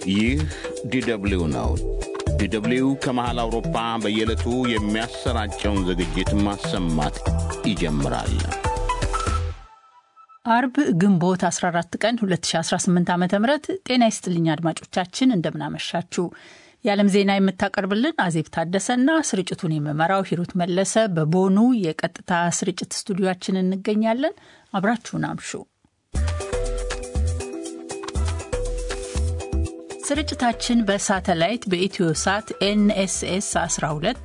ይህ ዲደብሊው ነው። ዲደብሊው ከመሃል አውሮፓ በየዕለቱ የሚያሰራጨውን ዝግጅት ማሰማት ይጀምራል። አርብ ግንቦት 14 ቀን 2018 ዓ ም ጤና ይስጥልኝ አድማጮቻችን፣ እንደምናመሻችሁ። የዓለም ዜና የምታቀርብልን አዜብ ታደሰና ስርጭቱን የምመራው ሂሩት መለሰ በቦኑ የቀጥታ ስርጭት ስቱዲዮችን እንገኛለን። አብራችሁን አምሹ። ስርጭታችን በሳተላይት በኢትዮ ሳት ኤንኤስኤስ 12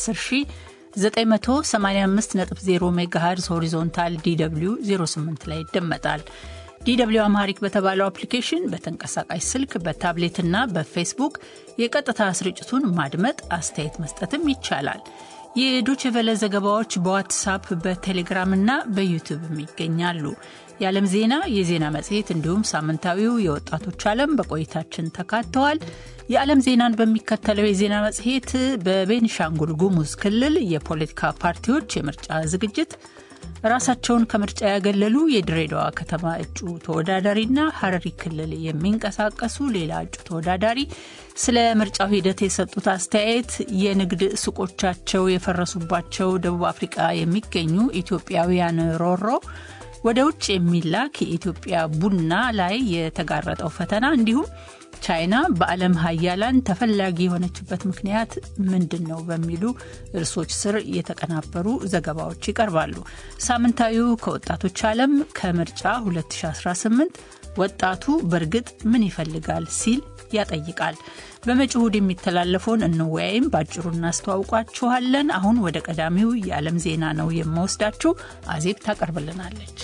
በ10985.0 ሜጋሄርዝ ሆሪዞንታል ዲw 08 ላይ ይደመጣል። ዲw አማሪክ በተባለው አፕሊኬሽን በተንቀሳቃሽ ስልክ በታብሌትና በፌስቡክ የቀጥታ ስርጭቱን ማድመጥ አስተያየት መስጠትም ይቻላል። የዶችቨለ ዘገባዎች በዋትሳፕ በቴሌግራምና በዩቲዩብም ይገኛሉ። የዓለም ዜና፣ የዜና መጽሔት እንዲሁም ሳምንታዊው የወጣቶች ዓለም በቆይታችን ተካተዋል። የዓለም ዜናን በሚከተለው የዜና መጽሔት በቤኒሻንጉል ጉሙዝ ክልል የፖለቲካ ፓርቲዎች የምርጫ ዝግጅት፣ ራሳቸውን ከምርጫ ያገለሉ የድሬዳዋ ከተማ እጩ ተወዳዳሪና ሀረሪ ክልል የሚንቀሳቀሱ ሌላ እጩ ተወዳዳሪ ስለ ምርጫው ሂደት የሰጡት አስተያየት፣ የንግድ ሱቆቻቸው የፈረሱባቸው ደቡብ አፍሪቃ የሚገኙ ኢትዮጵያውያን ሮሮ ወደ ውጭ የሚላክ የኢትዮጵያ ቡና ላይ የተጋረጠው ፈተና እንዲሁም ቻይና በዓለም ሀያላን ተፈላጊ የሆነችበት ምክንያት ምንድን ነው በሚሉ ርዕሶች ስር የተቀናበሩ ዘገባዎች ይቀርባሉ። ሳምንታዊው ከወጣቶች ዓለም ከምርጫ 2018 ወጣቱ በእርግጥ ምን ይፈልጋል ሲል ያጠይቃል። በመጪው እሁድ የሚተላለፈውን እንወያይም በአጭሩ እናስተዋውቋችኋለን። አሁን ወደ ቀዳሚው የዓለም ዜና ነው የምወስዳችሁ። አዜብ ታቀርብልናለች።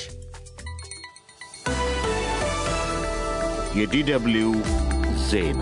የዲደብሊው ዜና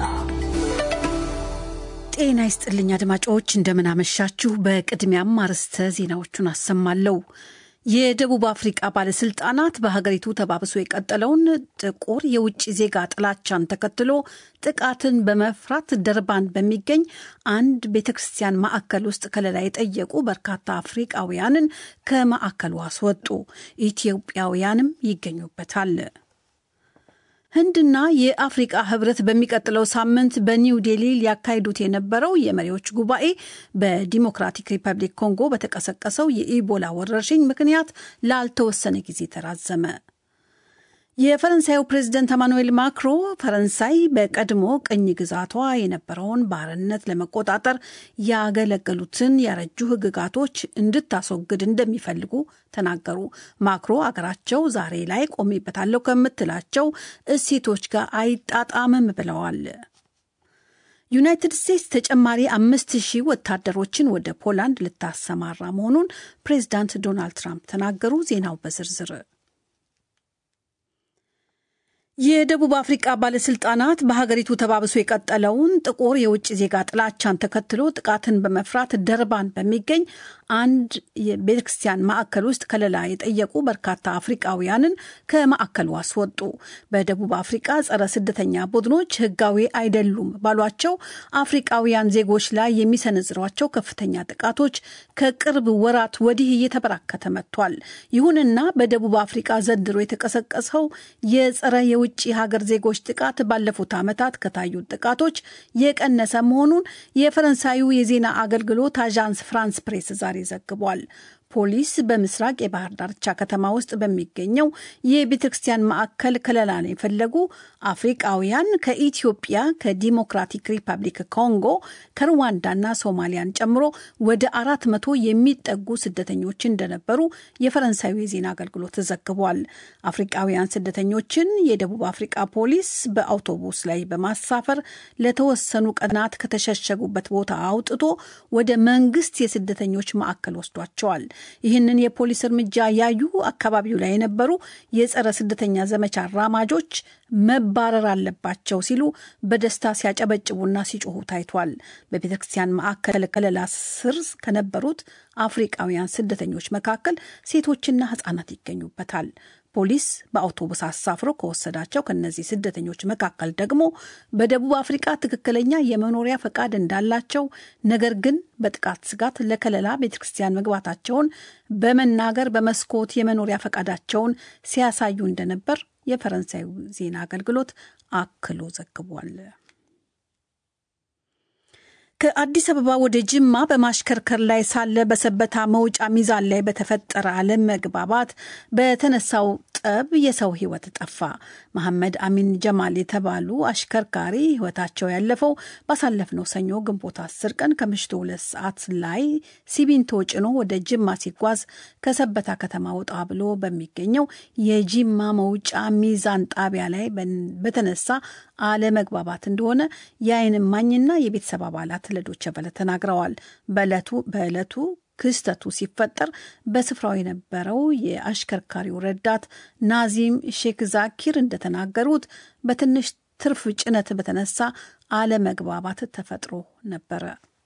ጤና ይስጥልኝ አድማጮች፣ እንደምናመሻችሁ። በቅድሚያም አርዕስተ ዜናዎቹን አሰማለሁ። የደቡብ አፍሪቃ ባለስልጣናት በሀገሪቱ ተባብሶ የቀጠለውን ጥቁር የውጭ ዜጋ ጥላቻን ተከትሎ ጥቃትን በመፍራት ደርባን በሚገኝ አንድ ቤተ ክርስቲያን ማዕከል ውስጥ ከለላ የጠየቁ በርካታ አፍሪቃውያንን ከማዕከሉ አስወጡ። ኢትዮጵያውያንም ይገኙበታል። ህንድና የአፍሪቃ ህብረት በሚቀጥለው ሳምንት በኒው ዴሊ ሊያካሂዱት የነበረው የመሪዎች ጉባኤ በዲሞክራቲክ ሪፐብሊክ ኮንጎ በተቀሰቀሰው የኢቦላ ወረርሽኝ ምክንያት ላልተወሰነ ጊዜ ተራዘመ። የፈረንሳዩ ፕሬዝደንት ኤማኑኤል ማክሮ ፈረንሳይ በቀድሞ ቅኝ ግዛቷ የነበረውን ባርነት ለመቆጣጠር ያገለገሉትን ያረጁ ህግጋቶች እንድታስወግድ እንደሚፈልጉ ተናገሩ። ማክሮ አገራቸው ዛሬ ላይ ቆሜበታለሁ ከምትላቸው እሴቶች ጋር አይጣጣምም ብለዋል። ዩናይትድ ስቴትስ ተጨማሪ አምስት ሺህ ወታደሮችን ወደ ፖላንድ ልታሰማራ መሆኑን ፕሬዝዳንት ዶናልድ ትራምፕ ተናገሩ። ዜናው በዝርዝር የደቡብ አፍሪቃ ባለስልጣናት በሀገሪቱ ተባብሶ የቀጠለውን ጥቁር የውጭ ዜጋ ጥላቻን ተከትሎ ጥቃትን በመፍራት ደርባን በሚገኝ አንድ የቤተክርስቲያን ማዕከል ውስጥ ከለላ የጠየቁ በርካታ አፍሪቃውያንን ከማዕከሉ አስወጡ። በደቡብ አፍሪቃ ጸረ ስደተኛ ቡድኖች ህጋዊ አይደሉም ባሏቸው አፍሪቃውያን ዜጎች ላይ የሚሰነዝሯቸው ከፍተኛ ጥቃቶች ከቅርብ ወራት ወዲህ እየተበራከተ መጥቷል። ይሁንና በደቡብ አፍሪቃ ዘንድሮ የተቀሰቀሰው የጸረ የውጭ ሀገር ዜጎች ጥቃት ባለፉት ዓመታት ከታዩት ጥቃቶች የቀነሰ መሆኑን የፈረንሳዩ የዜና አገልግሎት አዣንስ ፍራንስ ፕሬስ ዛሬ ዘግቧል። ፖሊስ በምስራቅ የባህር ዳርቻ ከተማ ውስጥ በሚገኘው የቤተ ክርስቲያን ማዕከል ከለላን የፈለጉ አፍሪቃውያን ከኢትዮጵያ፣ ከዲሞክራቲክ ሪፐብሊክ ኮንጎ፣ ከሩዋንዳና ሶማሊያን ጨምሮ ወደ አራት መቶ የሚጠጉ ስደተኞች እንደነበሩ የፈረንሳዩ የዜና አገልግሎት ዘግቧል። አፍሪቃውያን ስደተኞችን የደቡብ አፍሪቃ ፖሊስ በአውቶቡስ ላይ በማሳፈር ለተወሰኑ ቀናት ከተሸሸጉበት ቦታ አውጥቶ ወደ መንግስት የስደተኞች ማዕከል ወስዷቸዋል። ይህንን የፖሊስ እርምጃ ያዩ አካባቢው ላይ የነበሩ የጸረ ስደተኛ ዘመቻ አራማጆች መባረር አለባቸው ሲሉ በደስታ ሲያጨበጭቡና ሲጮሁ ታይቷል። በቤተ ክርስቲያን ማዕከል ከለላ ስር ከነበሩት አፍሪቃውያን ስደተኞች መካከል ሴቶችና ሕጻናት ይገኙበታል። ፖሊስ በአውቶቡስ አሳፍሮ ከወሰዳቸው ከነዚህ ስደተኞች መካከል ደግሞ በደቡብ አፍሪቃ ትክክለኛ የመኖሪያ ፈቃድ እንዳላቸው ነገር ግን በጥቃት ስጋት ለከለላ ቤተ ክርስቲያን መግባታቸውን በመናገር በመስኮት የመኖሪያ ፈቃዳቸውን ሲያሳዩ እንደነበር የፈረንሳዩ ዜና አገልግሎት አክሎ ዘግቧል። ከአዲስ አበባ ወደ ጅማ በማሽከርከር ላይ ሳለ በሰበታ መውጫ ሚዛን ላይ በተፈጠረ አለመግባባት በተነሳው ጠብ የሰው ሕይወት ጠፋ። መሐመድ አሚን ጀማል የተባሉ አሽከርካሪ ሕይወታቸው ያለፈው ባሳለፍነው ሰኞ ግንቦት አስር ቀን ከምሽቱ ሁለት ሰዓት ላይ ሲሚንቶ ጭኖ ወደ ጅማ ሲጓዝ ከሰበታ ከተማ ወጣ ብሎ በሚገኘው የጂማ መውጫ ሚዛን ጣቢያ ላይ በተነሳ አለመግባባት እንደሆነ የዓይን እማኝና የቤተሰብ አባላት ለዶይቼ ቬለ ተናግረዋል። በዕለቱ በዕለቱ ክስተቱ ሲፈጠር በስፍራው የነበረው የአሽከርካሪው ረዳት ናዚም ሼክ ዛኪር እንደተናገሩት በትንሽ ትርፍ ጭነት በተነሳ አለመግባባት ተፈጥሮ ነበረ።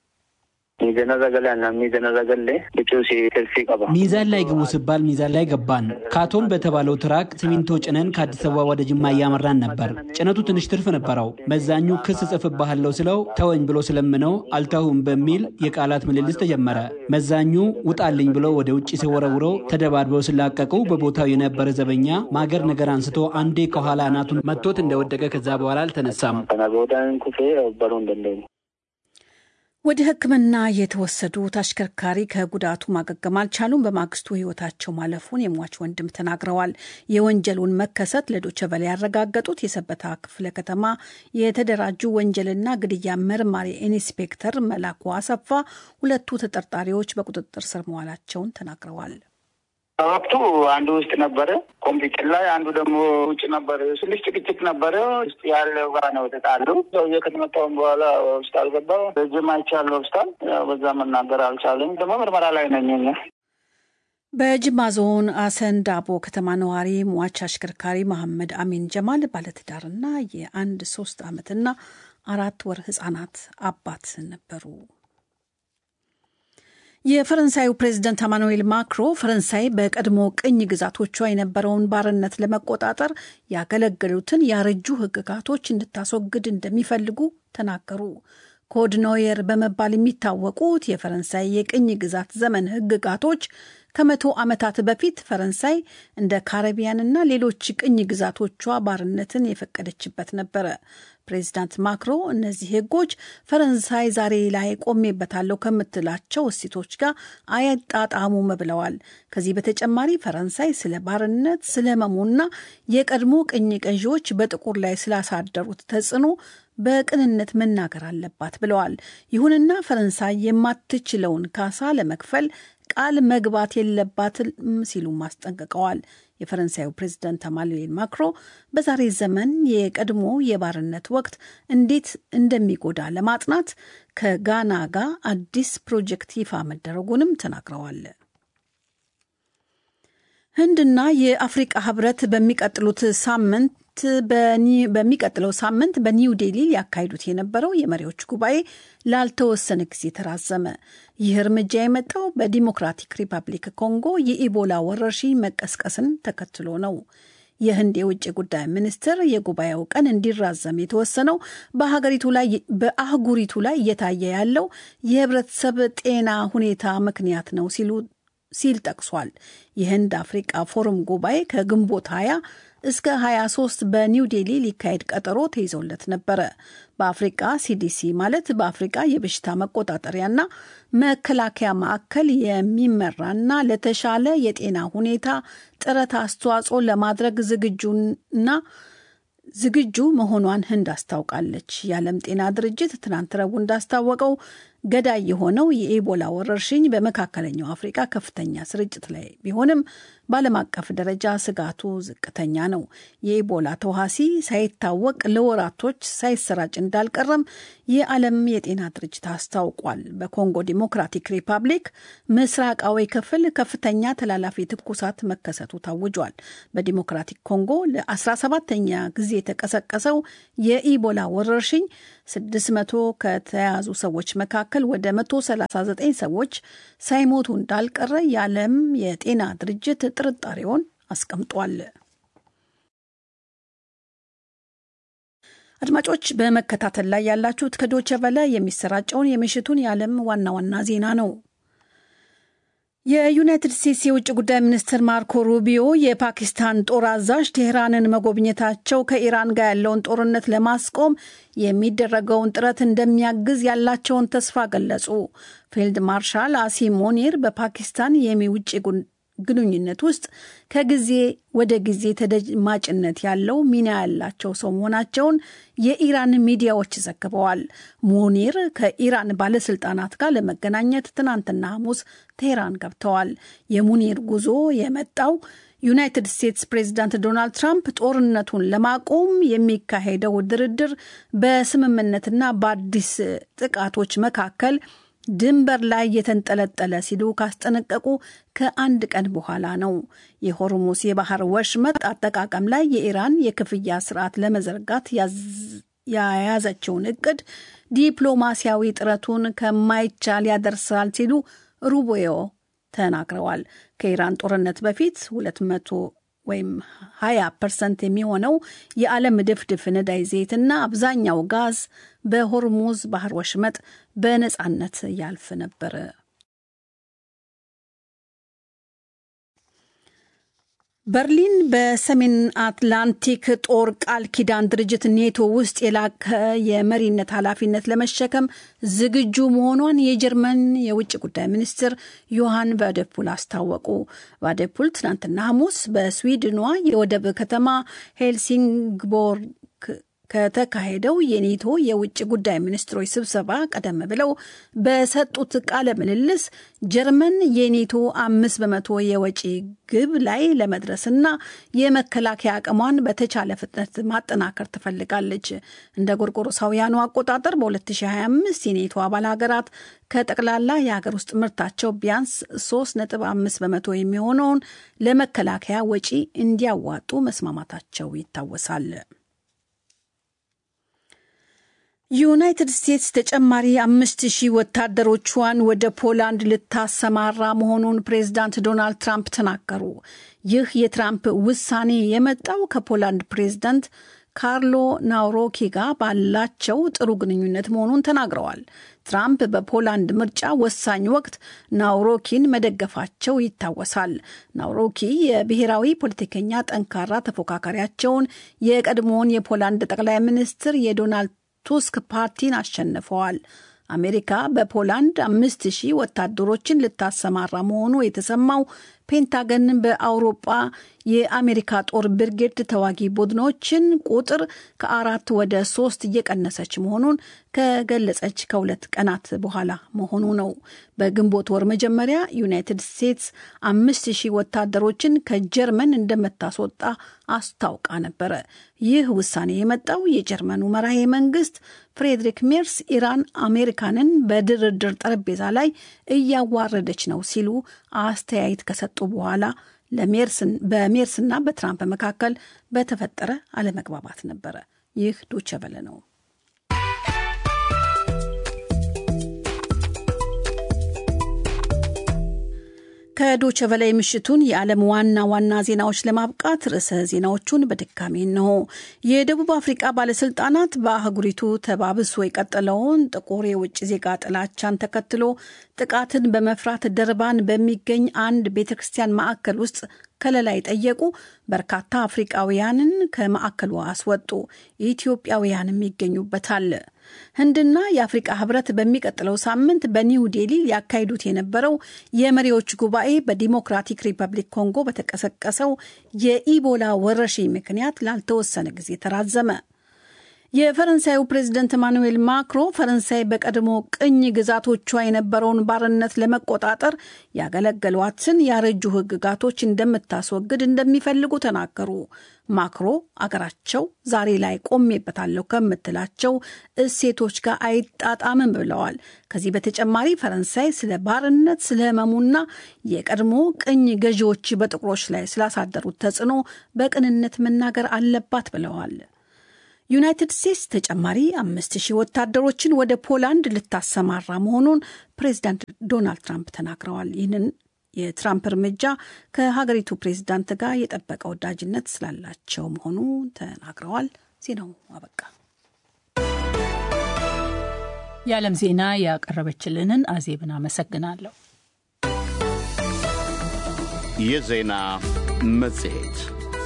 ሚዛን ላይ ግቡ ሲባል ሚዛን ላይ ገባን። ካቶን በተባለው ትራክ ሲሚንቶ ጭነን ከአዲስ አበባ ወደ ጅማ እያመራን ነበር። ጭነቱ ትንሽ ትርፍ ነበረው። መዛኙ ክስ ጽፍብሃለሁ ስለው ተወኝ ብሎ ስለምነው አልተውም በሚል የቃላት ምልልስ ተጀመረ። መዛኙ ውጣልኝ ብሎ ወደ ውጭ ሲወረውረው ተደባድበው ሲላቀቁ በቦታው የነበረ ዘበኛ ማገር ነገር አንስቶ አንዴ ከኋላ አናቱን መቶት እንደወደቀ ከዛ በኋላ አልተነሳም። ወደ ሕክምና የተወሰዱት አሽከርካሪ ከጉዳቱ ማገገም አልቻሉም። በማግስቱ ሕይወታቸው ማለፉን የሟች ወንድም ተናግረዋል። የወንጀሉን መከሰት ለዶይቼ ቬለ ያረጋገጡት የሰበታ ክፍለ ከተማ የተደራጁ ወንጀልና ግድያ መርማሪ ኢንስፔክተር መላኩ አሰፋ ሁለቱ ተጠርጣሪዎች በቁጥጥር ስር መዋላቸውን ተናግረዋል። ወቅቱ አንዱ ውስጥ ነበረ ኮምፒውተር ላይ፣ አንዱ ደግሞ ውጭ ነበረ። ትንሽ ጭቅጭቅ ነበረ። ውስጥ ያለው ጋር ነው የተጣሉ። ሰውዬ ከተመታውን በኋላ ሆስፒታል ገባ። በጅማ ይቻለ ሆስፒታል በዛ መናገር አልቻለም። ደግሞ ምርመራ ላይ ነኝ። በጅማ ዞን አሰንዳቦ ከተማ ነዋሪ ሟች አሽከርካሪ መሐመድ አሚን ጀማል ባለትዳርና የአንድ ሶስት ዓመትና አራት ወር ህጻናት አባት ነበሩ። የፈረንሳዩ ፕሬዝደንት አማኑኤል ማክሮ ፈረንሳይ በቀድሞ ቅኝ ግዛቶቿ የነበረውን ባርነት ለመቆጣጠር ያገለገሉትን ያረጁ ሕግጋቶች እንድታስወግድ እንደሚፈልጉ ተናገሩ። ኮድ ኖየር በመባል የሚታወቁት የፈረንሳይ የቅኝ ግዛት ዘመን ሕግጋቶች ከመቶ ዓመታት በፊት ፈረንሳይ እንደ ካረቢያንና ሌሎች ቅኝ ግዛቶቿ ባርነትን የፈቀደችበት ነበረ። ፕሬዚዳንት ማክሮ እነዚህ ህጎች ፈረንሳይ ዛሬ ላይ ቆሜበታለሁ ከምትላቸው እሴቶች ጋር አያጣጣሙም ብለዋል። ከዚህ በተጨማሪ ፈረንሳይ ስለ ባርነት፣ ስለ መሙና የቀድሞ ቅኝ ገዢዎች በጥቁር ላይ ስላሳደሩት ተጽዕኖ በቅንነት መናገር አለባት ብለዋል። ይሁንና ፈረንሳይ የማትችለውን ካሳ ለመክፈል ቃል መግባት የለባትም ሲሉም አስጠንቅቀዋል። የፈረንሳዩ ፕሬዝዳንት ኢማኑኤል ማክሮ በዛሬ ዘመን የቀድሞ የባርነት ወቅት እንዴት እንደሚጎዳ ለማጥናት ከጋና ጋር አዲስ ፕሮጀክት ይፋ መደረጉንም ተናግረዋል። ህንድና የአፍሪቃ ህብረት በሚቀጥሉት ሳምንት በሚቀጥለው ሳምንት በኒው ዴሊ ሊያካሂዱት የነበረው የመሪዎች ጉባኤ ላልተወሰነ ጊዜ ተራዘመ። ይህ እርምጃ የመጣው በዲሞክራቲክ ሪፐብሊክ ኮንጎ የኢቦላ ወረርሽኝ መቀስቀስን ተከትሎ ነው። የህንድ የውጭ ጉዳይ ሚኒስትር የጉባኤው ቀን እንዲራዘም የተወሰነው በሀገሪቱ ላይ በአህጉሪቱ ላይ እየታየ ያለው የህብረተሰብ ጤና ሁኔታ ምክንያት ነው ሲሉ ሲል ጠቅሷል። የህንድ አፍሪቃ ፎረም ጉባኤ ከግንቦት 20 እስከ 23 በኒው ዴሊ ሊካሄድ ቀጠሮ ተይዞለት ነበረ። በአፍሪቃ ሲዲሲ ማለት በአፍሪቃ የበሽታ መቆጣጠሪያና መከላከያ ማዕከል የሚመራና ለተሻለ የጤና ሁኔታ ጥረት አስተዋጽኦ ለማድረግ ዝግጁና ዝግጁ መሆኗን ህንድ አስታውቃለች። የዓለም ጤና ድርጅት ትናንት ረቡዕ እንዳስታወቀው ገዳይ የሆነው የኢቦላ ወረርሽኝ በመካከለኛው አፍሪቃ ከፍተኛ ስርጭት ላይ ቢሆንም በዓለም አቀፍ ደረጃ ስጋቱ ዝቅተኛ ነው። የኢቦላ ተዋሲ ሳይታወቅ ለወራቶች ሳይሰራጭ እንዳልቀረም የዓለም የጤና ድርጅት አስታውቋል። በኮንጎ ዲሞክራቲክ ሪፐብሊክ ምስራቃዊ ክፍል ከፍተኛ ተላላፊ ትኩሳት መከሰቱ ታውጇል። በዲሞክራቲክ ኮንጎ ለ17ተኛ ጊዜ የተቀሰቀሰው የኢቦላ ወረርሽኝ 600 ከተያዙ ሰዎች መካከል ወደ 139 ሰዎች ሳይሞቱ እንዳልቀረ የዓለም የጤና ድርጅት ጥርጣሬውን አስቀምጧል። አድማጮች በመከታተል ላይ ያላችሁት ከዶቸ ቨለ የሚሰራጨውን የምሽቱን የዓለም ዋና ዋና ዜና ነው። የዩናይትድ ስቴትስ የውጭ ጉዳይ ሚኒስትር ማርኮ ሩቢዮ የፓኪስታን ጦር አዛዥ ቴህራንን መጎብኘታቸው ከኢራን ጋር ያለውን ጦርነት ለማስቆም የሚደረገውን ጥረት እንደሚያግዝ ያላቸውን ተስፋ ገለጹ። ፊልድ ማርሻል አሲም ሞኒር በፓኪስታን የውጭ ግንኙነት ውስጥ ከጊዜ ወደ ጊዜ ተደማጭነት ያለው ሚና ያላቸው ሰው መሆናቸውን የኢራን ሚዲያዎች ዘግበዋል። ሙኒር ከኢራን ባለስልጣናት ጋር ለመገናኘት ትናንትና ሐሙስ ቴህራን ገብተዋል። የሙኒር ጉዞ የመጣው ዩናይትድ ስቴትስ ፕሬዚዳንት ዶናልድ ትራምፕ ጦርነቱን ለማቆም የሚካሄደው ድርድር በስምምነትና በአዲስ ጥቃቶች መካከል ድንበር ላይ የተንጠለጠለ ሲሉ ካስጠነቀቁ ከአንድ ቀን በኋላ ነው። የሆርሙስ የባህር ወሽመጥ አጠቃቀም ላይ የኢራን የክፍያ ስርዓት ለመዘርጋት የያዘችውን እቅድ ዲፕሎማሲያዊ ጥረቱን ከማይቻል ያደርሳል ሲሉ ሩቢዮ ተናግረዋል። ከኢራን ጦርነት በፊት 200 ወይም 20 ፐርሰንት የሚሆነው የዓለም ድፍድፍ ነዳጅ ዘይትና አብዛኛው ጋዝ በሆርሙዝ ባህር ወሽመጥ በነፃነት ያልፍ ነበር። በርሊን በሰሜን አትላንቲክ ጦር ቃል ኪዳን ድርጅት ኔቶ ውስጥ የላቀ የመሪነት ኃላፊነት ለመሸከም ዝግጁ መሆኗን የጀርመን የውጭ ጉዳይ ሚኒስትር ዮሐን ቫደፑል አስታወቁ። ቫደፑል ትናንትና ሐሙስ በስዊድኗ የወደብ ከተማ ሄልሲንግቦርግ ከተካሄደው የኔቶ የውጭ ጉዳይ ሚኒስትሮች ስብሰባ ቀደም ብለው በሰጡት ቃለ ምልልስ ጀርመን የኔቶ አምስት በመቶ የወጪ ግብ ላይ ለመድረስና የመከላከያ አቅሟን በተቻለ ፍጥነት ማጠናከር ትፈልጋለች። እንደ ጎርጎሮሳውያኑ አቆጣጠር በ2025 የኔቶ አባል ሀገራት ከጠቅላላ የሀገር ውስጥ ምርታቸው ቢያንስ 3.5 በመቶ የሚሆነውን ለመከላከያ ወጪ እንዲያዋጡ መስማማታቸው ይታወሳል። ዩናይትድ ስቴትስ ተጨማሪ አምስት ሺህ ወታደሮቿን ወደ ፖላንድ ልታሰማራ መሆኑን ፕሬዝዳንት ዶናልድ ትራምፕ ተናገሩ። ይህ የትራምፕ ውሳኔ የመጣው ከፖላንድ ፕሬዝዳንት ካርሎ ናውሮኪ ጋር ባላቸው ጥሩ ግንኙነት መሆኑን ተናግረዋል። ትራምፕ በፖላንድ ምርጫ ወሳኝ ወቅት ናውሮኪን መደገፋቸው ይታወሳል። ናውሮኪ የብሔራዊ ፖለቲከኛ ጠንካራ ተፎካካሪያቸውን የቀድሞውን የፖላንድ ጠቅላይ ሚኒስትር የዶናልድ ቱስክ ፓርቲን አሸንፈዋል። አሜሪካ በፖላንድ አምስት ሺህ ወታደሮችን ልታሰማራ መሆኑ የተሰማው ፔንታገን በአውሮጳ የአሜሪካ ጦር ብርጌድ ተዋጊ ቡድኖችን ቁጥር ከአራት ወደ ሶስት እየቀነሰች መሆኑን ከገለጸች ከሁለት ቀናት በኋላ መሆኑ ነው። በግንቦት ወር መጀመሪያ ዩናይትድ ስቴትስ አምስት ሺህ ወታደሮችን ከጀርመን እንደምታስወጣ አስታውቃ ነበረ። ይህ ውሳኔ የመጣው የጀርመኑ መራሄ መንግስት ፍሬድሪክ ሜርስ ኢራን አሜሪካንን በድርድር ጠረጴዛ ላይ እያዋረደች ነው ሲሉ አስተያየት ከሰጡ በኋላ በሜርስና በትራምፕ መካከል በተፈጠረ አለመግባባት ነበረ። ይህ ዶቼ ቬለ ነው። ከዶቼ ቬለ ምሽቱን የዓለም ዋና ዋና ዜናዎች ለማብቃት ርዕሰ ዜናዎቹን በድጋሚ ነው። የደቡብ አፍሪቃ ባለስልጣናት በአህጉሪቱ ተባብሶ የቀጠለውን ጥቁር የውጭ ዜጋ ጥላቻን ተከትሎ ጥቃትን በመፍራት ደርባን በሚገኝ አንድ ቤተ ክርስቲያን ማዕከል ውስጥ ከለላ የጠየቁ በርካታ አፍሪቃውያንን ከማዕከሉ አስወጡ። ኢትዮጵያውያንም ይገኙበታል። ህንድና የአፍሪቃ ህብረት በሚቀጥለው ሳምንት በኒው ዴሊ ሊያካሂዱት የነበረው የመሪዎች ጉባኤ በዲሞክራቲክ ሪፐብሊክ ኮንጎ በተቀሰቀሰው የኢቦላ ወረርሽኝ ምክንያት ላልተወሰነ ጊዜ ተራዘመ። የፈረንሳዩ ፕሬዝደንት ኤማኑኤል ማክሮ ፈረንሳይ በቀድሞ ቅኝ ግዛቶቿ የነበረውን ባርነት ለመቆጣጠር ያገለገሏትን ያረጁ ህግጋቶች እንደምታስወግድ እንደሚፈልጉ ተናገሩ። ማክሮ አገራቸው ዛሬ ላይ ቆሜበታለሁ ከምትላቸው እሴቶች ጋር አይጣጣምም ብለዋል። ከዚህ በተጨማሪ ፈረንሳይ ስለ ባርነት፣ ስለ ህመሙና የቀድሞ ቅኝ ገዢዎች በጥቁሮች ላይ ስላሳደሩት ተጽዕኖ በቅንነት መናገር አለባት ብለዋል። ዩናይትድ ስቴትስ ተጨማሪ አምስት ሺህ ወታደሮችን ወደ ፖላንድ ልታሰማራ መሆኑን ፕሬዚዳንት ዶናልድ ትራምፕ ተናግረዋል። ይህንን የትራምፕ እርምጃ ከሀገሪቱ ፕሬዚዳንት ጋር የጠበቀ ወዳጅነት ስላላቸው መሆኑ ተናግረዋል። ዜናው አበቃ። የዓለም ዜና ያቀረበችልንን አዜብን አመሰግናለሁ። የዜና መጽሔት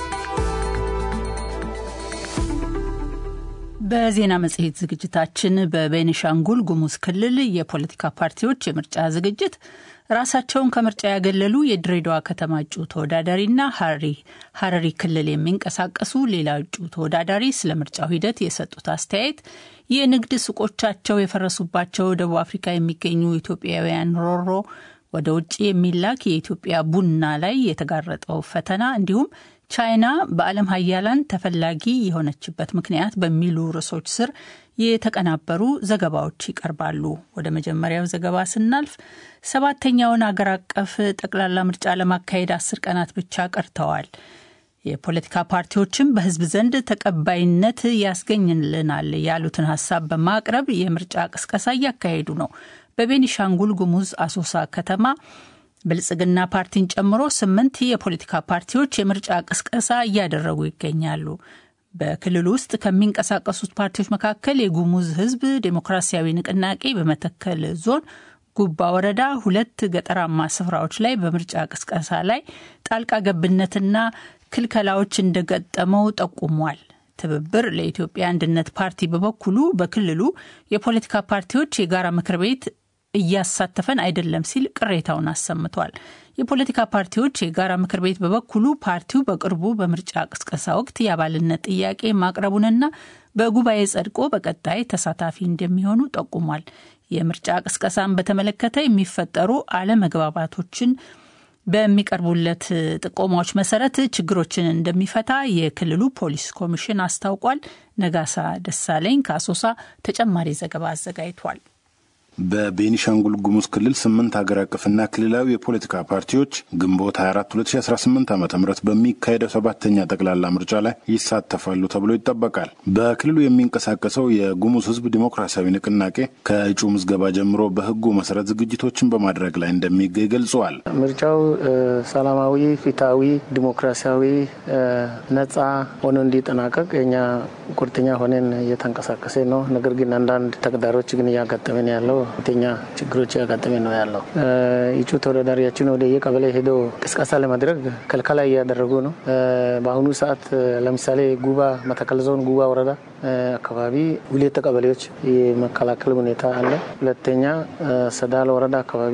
በዜና መጽሔት ዝግጅታችን በቤኒሻንጉል ጉሙዝ ክልል የፖለቲካ ፓርቲዎች የምርጫ ዝግጅት ራሳቸውን ከምርጫ ያገለሉ የድሬዳዋ ከተማ እጩ ተወዳዳሪና ሀረሪ ክልል የሚንቀሳቀሱ ሌላ እጩ ተወዳዳሪ ስለ ምርጫው ሂደት የሰጡት አስተያየት፣ የንግድ ሱቆቻቸው የፈረሱባቸው ደቡብ አፍሪካ የሚገኙ ኢትዮጵያውያን ሮሮ ወደ ውጭ የሚላክ የኢትዮጵያ ቡና ላይ የተጋረጠው ፈተና እንዲሁም ቻይና በዓለም ሀያላን ተፈላጊ የሆነችበት ምክንያት በሚሉ ርዕሶች ስር የተቀናበሩ ዘገባዎች ይቀርባሉ። ወደ መጀመሪያው ዘገባ ስናልፍ ሰባተኛውን አገር አቀፍ ጠቅላላ ምርጫ ለማካሄድ አስር ቀናት ብቻ ቀርተዋል። የፖለቲካ ፓርቲዎችም በሕዝብ ዘንድ ተቀባይነት ያስገኝልናል ያሉትን ሀሳብ በማቅረብ የምርጫ ቅስቀሳ እያካሄዱ ነው። በቤኒሻንጉል ጉሙዝ አሶሳ ከተማ ብልጽግና ፓርቲን ጨምሮ ስምንት የፖለቲካ ፓርቲዎች የምርጫ ቅስቀሳ እያደረጉ ይገኛሉ። በክልሉ ውስጥ ከሚንቀሳቀሱት ፓርቲዎች መካከል የጉሙዝ ሕዝብ ዴሞክራሲያዊ ንቅናቄ በመተከል ዞን ጉባ ወረዳ ሁለት ገጠራማ ስፍራዎች ላይ በምርጫ ቅስቀሳ ላይ ጣልቃ ገብነትና ክልከላዎች እንደገጠመው ጠቁሟል። ትብብር ለኢትዮጵያ አንድነት ፓርቲ በበኩሉ በክልሉ የፖለቲካ ፓርቲዎች የጋራ ምክር ቤት እያሳተፈን አይደለም ሲል ቅሬታውን አሰምቷል። የፖለቲካ ፓርቲዎች የጋራ ምክር ቤት በበኩሉ ፓርቲው በቅርቡ በምርጫ ቅስቀሳ ወቅት የአባልነት ጥያቄ ማቅረቡንና በጉባኤ ጸድቆ በቀጣይ ተሳታፊ እንደሚሆኑ ጠቁሟል። የምርጫ ቅስቀሳን በተመለከተ የሚፈጠሩ አለመግባባቶችን በሚቀርቡለት ጥቆማዎች መሰረት ችግሮችን እንደሚፈታ የክልሉ ፖሊስ ኮሚሽን አስታውቋል። ነጋሳ ደሳለኝ ከአሶሳ ተጨማሪ ዘገባ አዘጋጅቷል። በቤኒሻንጉል ጉሙዝ ክልል ስምንት ሀገር አቀፍና ክልላዊ የፖለቲካ ፓርቲዎች ግንቦት 24 2018 ዓ ም በሚካሄደው ሰባተኛ ጠቅላላ ምርጫ ላይ ይሳተፋሉ ተብሎ ይጠበቃል። በክልሉ የሚንቀሳቀሰው የጉሙዝ ሕዝብ ዲሞክራሲያዊ ንቅናቄ ከእጩ ምዝገባ ጀምሮ በሕጉ መሰረት ዝግጅቶችን በማድረግ ላይ እንደሚገኝ ገልጸዋል። ምርጫው ሰላማዊ፣ ፊታዊ፣ ዲሞክራሲያዊ፣ ነጻ ሆኖ እንዲጠናቀቅ የኛ ቁርጠኛ ሆነን እየተንቀሳቀሰ ነው። ነገር ግን አንዳንድ ተግዳሮች ግን እያጋጠመን ያለው ሁለተኛ ችግሮች ያጋጠመ ነው ያለው። እጩ ተወዳዳሪያችን ወደ የቀበሌ ሄዶ ቅስቀሳ ለማድረግ ከልከላ እያደረጉ ነው። በአሁኑ ሰዓት ለምሳሌ ጉባ መተከል ዞን ጉባ ወረዳ አካባቢ ሁለት ቀበሌዎች የመከላከል ሁኔታ አለ። ሁለተኛ ሰዳል ወረዳ አካባቢ፣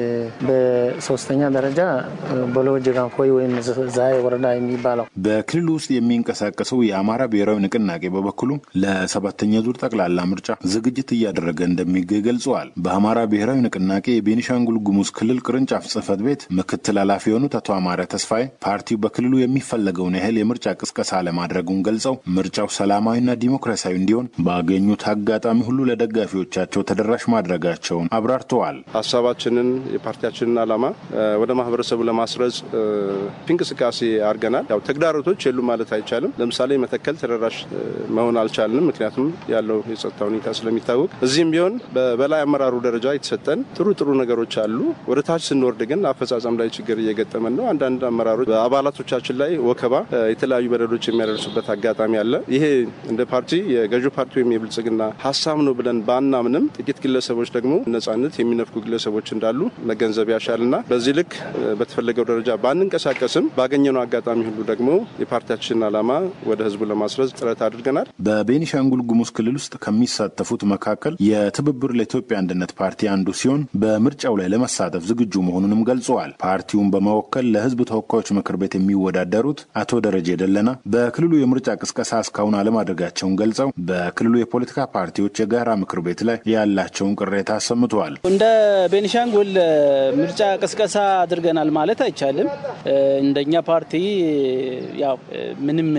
በሶስተኛ ደረጃ ቦሎ ጅጋንፎይ ወይም ዛይ ወረዳ የሚባለው በክልሉ ውስጥ የሚንቀሳቀሰው የአማራ ብሔራዊ ንቅናቄ በበኩሉ ለሰባተኛ ዙር ጠቅላላ ምርጫ ዝግጅት እያደረገ እንደሚገኝ ገልጸዋል። በአማራ ብሔራዊ ንቅናቄ የቤኒሻንጉል ጉሙዝ ክልል ቅርንጫፍ ጽህፈት ቤት ምክትል ኃላፊ የሆኑት አቶ አማረ ተስፋዬ ፓርቲው በክልሉ የሚፈለገውን ያህል የምርጫ ቅስቀሳ ለማድረጉን ገልጸው ምርጫው ሰላማዊና ዲሞክራሲያዊ እንዲሆን ባገኙት አጋጣሚ ሁሉ ለደጋፊዎቻቸው ተደራሽ ማድረጋቸውን አብራርተዋል። ሀሳባችንን የፓርቲያችንን ዓላማ ወደ ማህበረሰቡ ለማስረጽ እንቅስቃሴ አድርገናል። ያው ተግዳሮቶች የሉ ማለት አይቻልም። ለምሳሌ መተከል ተደራሽ መሆን አልቻልንም፣ ምክንያቱም ያለው የጸጥታ ሁኔታ ስለሚታወቅ። እዚህም ቢሆን በበላይ አመራሩ ደረጃ የተሰጠን ጥሩ ጥሩ ነገሮች አሉ። ወደ ታች ስንወርድ ግን አፈጻጸም ላይ ችግር እየገጠመን ነው። አንዳንድ አመራሮች በአባላቶቻችን ላይ ወከባ፣ የተለያዩ በደሎች የሚያደርሱበት አጋጣሚ አለ። ይሄ እንደ ፓርቲ የገዢው ፓርቲ ወይም የብልጽግና ሀሳብ ነው ብለን ባናምንም ጥቂት ግለሰቦች ደግሞ ነጻነት የሚነፍኩ ግለሰቦች እንዳሉ መገንዘብ ያሻልና በዚህ ልክ በተፈለገው ደረጃ ባንንቀሳቀስም ባገኘነው አጋጣሚ ሁሉ ደግሞ የፓርቲያችንን ዓላማ ወደ ህዝቡ ለማስረጽ ጥረት አድርገናል። በቤኒሻንጉል ጉሙዝ ክልል ውስጥ ከሚሳተፉት መካከል የትብብር ለኢትዮጵያ አንድነት ፓርቲ አንዱ ሲሆን በምርጫው ላይ ለመሳተፍ ዝግጁ መሆኑንም ገልጸዋል። ፓርቲውን በመወከል ለህዝብ ተወካዮች ምክር ቤት የሚወዳደሩት አቶ ደረጀ ደለና በክልሉ የምርጫ ቅስቀሳ እስካሁን አለማድረጋቸውን ገልጸው በክልሉ የፖለቲካ ፓርቲዎች የጋራ ምክር ቤት ላይ ያላቸውን ቅሬታ አሰምተዋል። እንደ ቤኒሻንጉል ምርጫ ቅስቀሳ አድርገናል ማለት አይቻልም። እንደኛ ፓርቲ ያው ምንም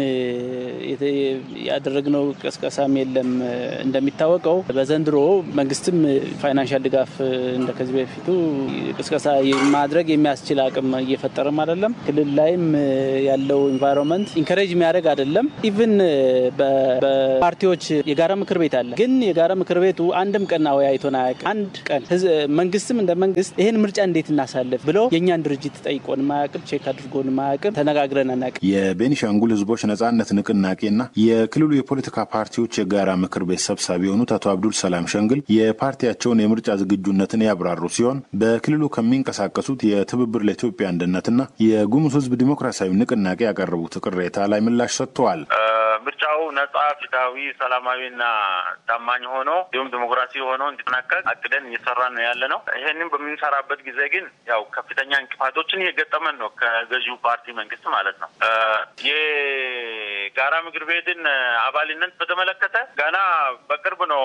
ያደረግነው ቅስቀሳም የለም። እንደሚታወቀው በዘንድሮ መንግስትም ፋይናንሻል ድጋፍ እንደ ከዚህ በፊቱ ቅስቀሳ ማድረግ የሚያስችል አቅም እየፈጠረም አይደለም። ክልል ላይም ያለው ኢንቫይሮንመንት ኢንከሬጅ የሚያደርግ አይደለም። ኢቭን የፓርቲዎች የጋራ ምክር ቤት አለ። ግን የጋራ ምክር ቤቱ አንድም ቀን አወያይቶን አያውቅም። አንድ ቀን መንግስትም እንደ መንግስት ይህን ምርጫ እንዴት እናሳልፍ ብሎ የእኛን ድርጅት ጠይቆን ማያውቅም፣ ቼክ አድርጎን ማያውቅም፣ ተነጋግረን አናውቅም። የቤኒሻንጉል ህዝቦች ነጻነት ንቅናቄና የክልሉ የፖለቲካ ፓርቲዎች የጋራ ምክር ቤት ሰብሳቢ የሆኑት አቶ አብዱል ሰላም ሸንግል የፓርቲያቸውን የምርጫ ዝግጁነትን ያብራሩ ሲሆን በክልሉ ከሚንቀሳቀሱት የትብብር ለኢትዮጵያ አንድነትና የጉሙዝ ህዝብ ዲሞክራሲያዊ ንቅናቄ ያቀረቡት ቅሬታ ላይ ምላሽ ሰጥተዋል። ምርጫው ነጻ፣ ፍትሃዊ፣ ሰላማዊና ታማኝ ሆኖ እንዲሁም ዲሞክራሲ ሆኖ እንዲጠናቀቅ አቅደን እየሰራን ነው ያለ ነው። ይህንን በምንሰራበት ጊዜ ግን ያው ከፍተኛ እንቅፋቶችን እየገጠመን ነው ከገዢው ፓርቲ መንግስት ማለት ነው። የጋራ ምክር ቤትን አባልነት በተመለከተ ገና በቅርብ ነው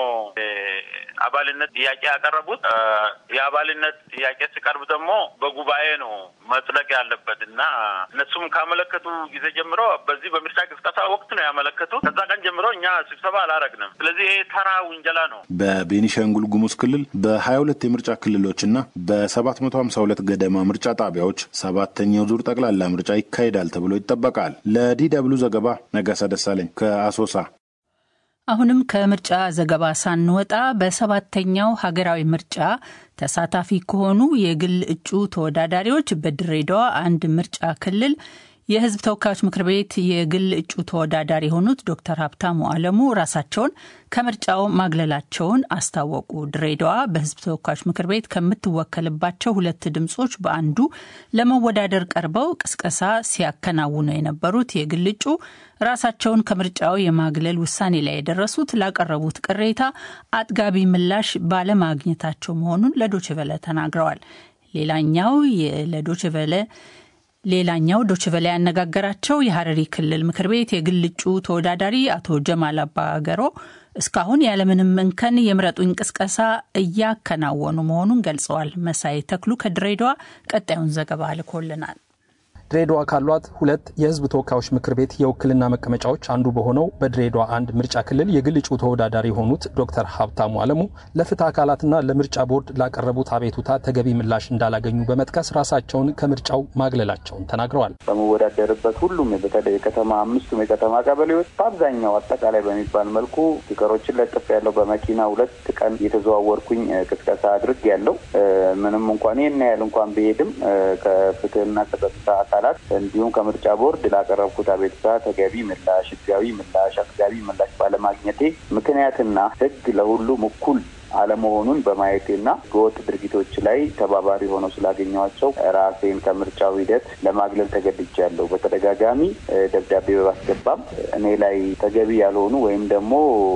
አባልነት ጥያቄ ያቀረቡት። የአባልነት ጥያቄ ሲቀርብ ደግሞ በጉባኤ ነው መጽደቅ ያለበት እና እነሱም ካመለከቱ ጊዜ ጀምሮ በዚህ በምርጫ ቅስቀሳ ወቅት ነው ያመለከቱት። ከዛ ቀን ጀምሮ እኛ ስብሰባ አላረግንም። ስለዚህ ይሄ ተራ ውንጀላ ነው። በቤኒሻንጉል ጉሙዝ ክልል በሀያ ሁለት የምርጫ ክልሎችና በሰባት መቶ ሀምሳ ሁለት ገደማ ምርጫ ጣቢያዎች ሰባተኛው ዙር ጠቅላላ ምርጫ ይካሄዳል ተብሎ ይጠበቃል። ለዲ ደብሉ ዘገባ ነጋሳ ደሳለኝ ከአሶሳ። አሁንም ከምርጫ ዘገባ ሳንወጣ በሰባተኛው ሀገራዊ ምርጫ ተሳታፊ ከሆኑ የግል እጩ ተወዳዳሪዎች በድሬዳዋ አንድ ምርጫ ክልል የሕዝብ ተወካዮች ምክር ቤት የግል እጩ ተወዳዳሪ የሆኑት ዶክተር ሀብታሙ አለሙ ራሳቸውን ከምርጫው ማግለላቸውን አስታወቁ። ድሬዳዋ በሕዝብ ተወካዮች ምክር ቤት ከምትወከልባቸው ሁለት ድምጾች በአንዱ ለመወዳደር ቀርበው ቅስቀሳ ሲያከናውኑ የነበሩት የግል እጩ ራሳቸውን ከምርጫው የማግለል ውሳኔ ላይ የደረሱት ላቀረቡት ቅሬታ አጥጋቢ ምላሽ ባለማግኘታቸው መሆኑን ለዶችቨለ ተናግረዋል። ሌላኛው ለዶችቨለ ሌላኛው ዶችቨላ ያነጋገራቸው የሀረሪ ክልል ምክር ቤት የግል እጩ ተወዳዳሪ አቶ ጀማል አባገሮ እስካሁን ያለምንም እንከን የምረጡኝ ቅስቀሳ እያከናወኑ መሆኑን ገልጸዋል። መሳይ ተክሉ ከድሬዳዋ ቀጣዩን ዘገባ ልኮልናል። ድሬዳዋ ካሏት ሁለት የህዝብ ተወካዮች ምክር ቤት የውክልና መቀመጫዎች አንዱ በሆነው በድሬዳዋ አንድ ምርጫ ክልል የግል እጩ ተወዳዳሪ የሆኑት ዶክተር ሀብታሙ አለሙ ለፍትህ አካላትና ለምርጫ ቦርድ ላቀረቡት አቤቱታ ተገቢ ምላሽ እንዳላገኙ በመጥቀስ ራሳቸውን ከምርጫው ማግለላቸውን ተናግረዋል። በመወዳደርበት ሁሉም በተለይ የከተማ አምስቱም የከተማ ቀበሌዎች በአብዛኛው አጠቃላይ በሚባል መልኩ ስቲከሮችን ለጥፍ ያለው በመኪና ሁለት ቀን የተዘዋወርኩኝ ቅስቀሳ አድርግ ያለው ምንም እንኳን ይህን ያህል እንኳን ብሄድም ከፍትህና ከጸጥታ አካላት እንዲሁም ከምርጫ ቦርድ ላቀረብኩት አቤቱታ ተገቢ ምላሽ፣ ህጋዊ ምላሽ፣ አስጋቢ ምላሽ ባለማግኘቴ ምክንያትና ህግ ለሁሉም እኩል አለመሆኑን በማየቴና በወጥ ድርጊቶች ላይ ተባባሪ ሆነው ስላገኘኋቸው ራሴን ከምርጫው ሂደት ለማግለል ተገድጃለሁ። በተደጋጋሚ ደብዳቤ በማስገባም እኔ ላይ ተገቢ ያልሆኑ ወይም ደግሞ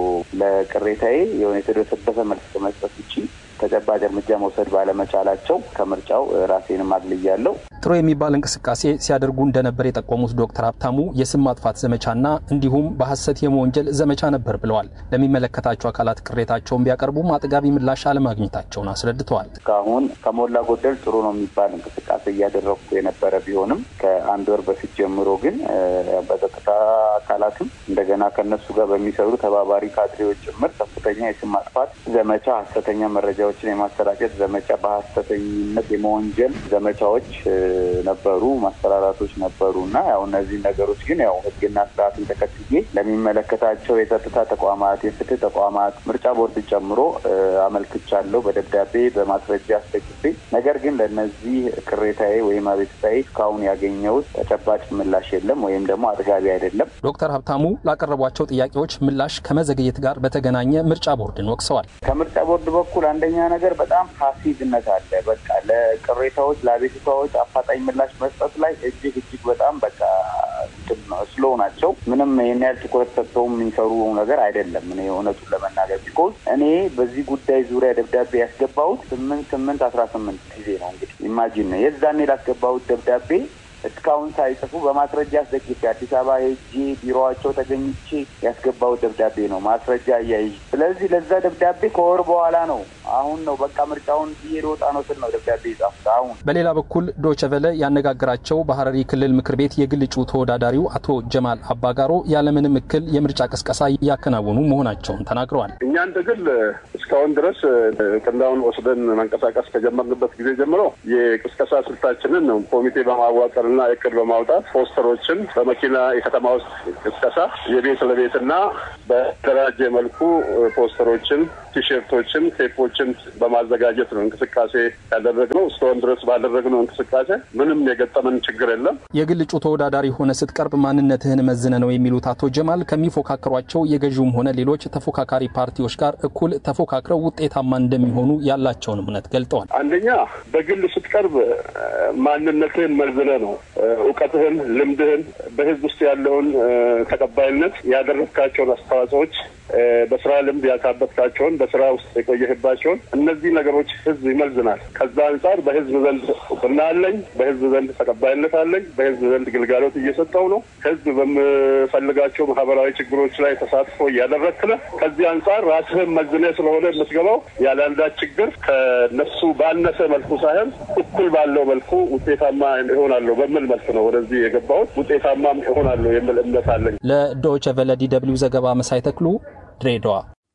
ለቅሬታዬ የሆነ የተደሰበሰ መልስ ከመስጠት ውጭ ተጨባጭ እርምጃ መውሰድ ባለመቻላቸው ከምርጫው ራሴንም አግልያለሁ። ጥሩ የሚባል እንቅስቃሴ ሲያደርጉ እንደነበር የጠቆሙት ዶክተር ሀብታሙ የስም ማጥፋት ዘመቻና እንዲሁም በሀሰት የመወንጀል ዘመቻ ነበር ብለዋል። ለሚመለከታቸው አካላት ቅሬታቸውን ቢያቀርቡም አጥጋቢ ምላሽ አለማግኘታቸውን አስረድተዋል። እስካሁን ከሞላ ጎደል ጥሩ ነው የሚባል እንቅስቃሴ እያደረግኩ የነበረ ቢሆንም ከአንድ ወር በፊት ጀምሮ ግን በጸጥታ አካላትም እንደገና ከነሱ ጋር በሚሰሩ ተባባሪ ካድሬዎች ጭምር ከፍተኛ የስም ማጥፋት ዘመቻ፣ ሀሰተኛ መረጃዎችን የማሰራጨት ዘመቻ፣ በሀሰተኝነት የመወንጀል ዘመቻዎች ነበሩ፣ ማስፈራራቶች ነበሩ እና ያው እነዚህ ነገሮች ግን ያው ሕግና ስርዓትን ተከትዬ ለሚመለከታቸው የጸጥታ ተቋማት፣ የፍትህ ተቋማት፣ ምርጫ ቦርድ ጨምሮ አመልክቻለሁ በደብዳቤ በማስረጃ አስደግፌ። ነገር ግን ለእነዚህ ቅሬታዬ ወይም አቤቱታዬ እስካሁን ያገኘሁት ተጨባጭ ምላሽ የለም ወይም ደግሞ አጥጋቢ አይደለም። ዶክተር ሀብታሙ ላቀረቧቸው ጥያቄዎች ምላሽ ከመዘግየት ጋር በተገናኘ ምርጫ ቦርድን ወቅሰዋል። ከምርጫ ቦርድ በኩል አንደኛ ነገር በጣም ፓሲቭነት አለ። በቃ ለቅሬታዎች ለአቤቱታዎች አፋጣኝ ምላሽ መስጠት ላይ እጅግ እጅግ በጣም በቃ ስሎ ናቸው። ምንም ይህን ያህል ትኩረት ሰጥተውም የሚሰሩ ነገር አይደለም። እኔ እውነቱን ለመናገር ቢኮዝ እኔ በዚህ ጉዳይ ዙሪያ ደብዳቤ ያስገባሁት ስምንት ስምንት አስራ ስምንት ጊዜ ነው እንግዲህ ኢማጂን ነው የዛኔ ላስገባሁት ደብዳቤ እስካሁን ሳይጽፉ በማስረጃ አስደግፌ አዲስ አበባ ሄጄ ቢሮዋቸው ተገኝቼ ያስገባሁት ደብዳቤ ነው ማስረጃ እያይዤ። ስለዚህ ለዛ ደብዳቤ ከወር በኋላ ነው አሁን ነው በቃ ምርጫውን ብዬ ልወጣ ነው ስል ነው ደብዳቤ ጻፍኩት። አሁን በሌላ በኩል ዶቸቨለ ያነጋገራቸው በሀረሪ ክልል ምክር ቤት የግል እጩ ተወዳዳሪው አቶ ጀማል አባጋሮ ያለምንም እክል የምርጫ ቅስቀሳ እያከናወኑ መሆናቸውን ተናግረዋል። እኛ እንደ ግል እስካሁን ድረስ ቅንዳውን ወስደን መንቀሳቀስ ከጀመርንበት ጊዜ ጀምሮ የቅስቀሳ ስልታችንን ነው ኮሚቴ በማዋቀርና እቅድ በማውጣት ፖስተሮችን በመኪና የከተማ ውስጥ ቅስቀሳ የቤት ለቤትና በተደራጀ መልኩ ፖስተሮችን፣ ቲሸርቶችን፣ ቴፖችን በማዘጋጀት ነው እንቅስቃሴ ያደረግነው። እስካሁን ድረስ ባደረግነው እንቅስቃሴ ምንም የገጠመን ችግር የለም። የግል እጩ ተወዳዳሪ ሆነ ስትቀርብ ማንነትህን መዝነ ነው የሚሉት አቶ ጀማል ከሚፎካከሯቸው የገዢውም ሆነ ሌሎች ተፎካካሪ ፓርቲዎች ጋር እኩል ተፎካክረው ውጤታማ እንደሚሆኑ ያላቸውን እምነት ገልጠዋል። አንደኛ በግል ስትቀርብ ማንነትህን መዝነ ነው እውቀትህን፣ ልምድህን፣ በህዝብ ውስጥ ያለውን ተቀባይነት፣ ያደረግካቸውን አስተዋጽኦዎች፣ በስራ ልምድ ያካበትካቸውን፣ በስራ ውስጥ የቆየህባቸውን እነዚህ ነገሮች ህዝብ ይመዝናል። ከዛ አንጻር በህዝብ ዘንድ እውቅና አለኝ፣ በህዝብ ዘንድ ተቀባይነት አለኝ፣ በህዝብ ዘንድ ግልጋሎት እየሰጠው ነው፣ ህዝብ በምፈልጋቸው ማህበራዊ ችግሮች ላይ ተሳትፎ እያደረግክ ነህ። ከዚህ አንጻር ራስህን መዝነህ ስለሆነ የምትገባው ያለ አንዳች ችግር ከነሱ ባነሰ መልኩ ሳይሆን እኩል ባለው መልኩ ውጤታማ ይሆናለሁ በሚል መልክ ነው ወደዚህ የገባሁት። ውጤታማም ይሆናለሁ የሚል እምነት አለኝ። ለዶይቸ ቨለ ዲ ደብልዩ ዘገባ መሳይ ተክሉ ድሬዳዋ።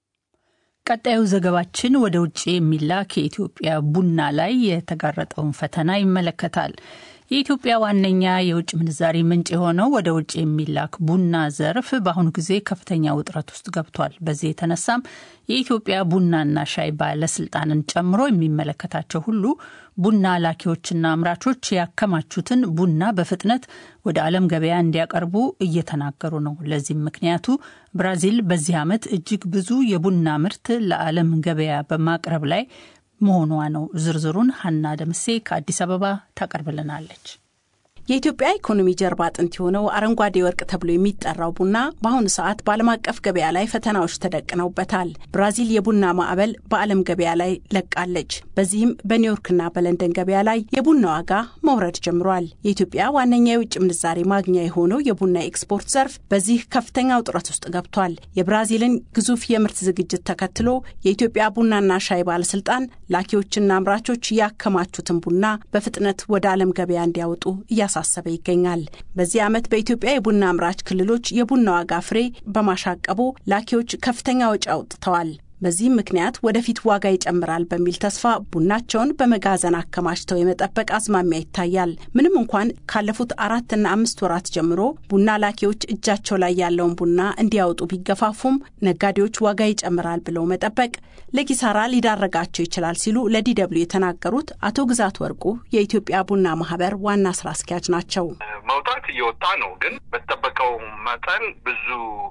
ቀጣዩ ዘገባችን ወደ ውጭ የሚላክ የኢትዮጵያ ቡና ላይ የተጋረጠውን ፈተና ይመለከታል። የኢትዮጵያ ዋነኛ የውጭ ምንዛሪ ምንጭ የሆነው ወደ ውጭ የሚላክ ቡና ዘርፍ በአሁኑ ጊዜ ከፍተኛ ውጥረት ውስጥ ገብቷል። በዚህ የተነሳም የኢትዮጵያ ቡናና ሻይ ባለስልጣንን ጨምሮ የሚመለከታቸው ሁሉ ቡና ላኪዎችና አምራቾች ያከማቹትን ቡና በፍጥነት ወደ ዓለም ገበያ እንዲያቀርቡ እየተናገሩ ነው። ለዚህም ምክንያቱ ብራዚል በዚህ ዓመት እጅግ ብዙ የቡና ምርት ለዓለም ገበያ በማቅረብ ላይ መሆኗ ነው። ዝርዝሩን ሀና ደምሴ ከአዲስ አበባ ታቀርብልናለች። የኢትዮጵያ ኢኮኖሚ ጀርባ አጥንት የሆነው አረንጓዴ ወርቅ ተብሎ የሚጠራው ቡና በአሁኑ ሰዓት በዓለም አቀፍ ገበያ ላይ ፈተናዎች ተደቅነውበታል። ብራዚል የቡና ማዕበል በዓለም ገበያ ላይ ለቃለች። በዚህም በኒውዮርክና በለንደን ገበያ ላይ የቡና ዋጋ መውረድ ጀምሯል። የኢትዮጵያ ዋነኛ የውጭ ምንዛሬ ማግኛ የሆነው የቡና ኤክስፖርት ዘርፍ በዚህ ከፍተኛ ውጥረት ውስጥ ገብቷል። የብራዚልን ግዙፍ የምርት ዝግጅት ተከትሎ የኢትዮጵያ ቡናና ሻይ ባለስልጣን ላኪዎችና አምራቾች ያከማቹትን ቡና በፍጥነት ወደ ዓለም ገበያ እንዲያወጡ እያ እያሳሰበ ይገኛል። በዚህ ዓመት በኢትዮጵያ የቡና አምራች ክልሎች የቡና ዋጋ ፍሬ በማሻቀቡ ላኪዎች ከፍተኛ ወጪ አውጥተዋል። በዚህም ምክንያት ወደፊት ዋጋ ይጨምራል በሚል ተስፋ ቡናቸውን በመጋዘን አከማችተው የመጠበቅ አዝማሚያ ይታያል። ምንም እንኳን ካለፉት አራትና አምስት ወራት ጀምሮ ቡና ላኪዎች እጃቸው ላይ ያለውን ቡና እንዲያወጡ ቢገፋፉም ነጋዴዎች ዋጋ ይጨምራል ብለው መጠበቅ ለኪሳራ ሊዳረጋቸው ይችላል ሲሉ ለዲደብሊው የተናገሩት አቶ ግዛት ወርቁ የኢትዮጵያ ቡና ማህበር ዋና ስራ አስኪያጅ ናቸው። መውጣት እየወጣ ነው፣ ግን በተጠበቀው መጠን ብዙ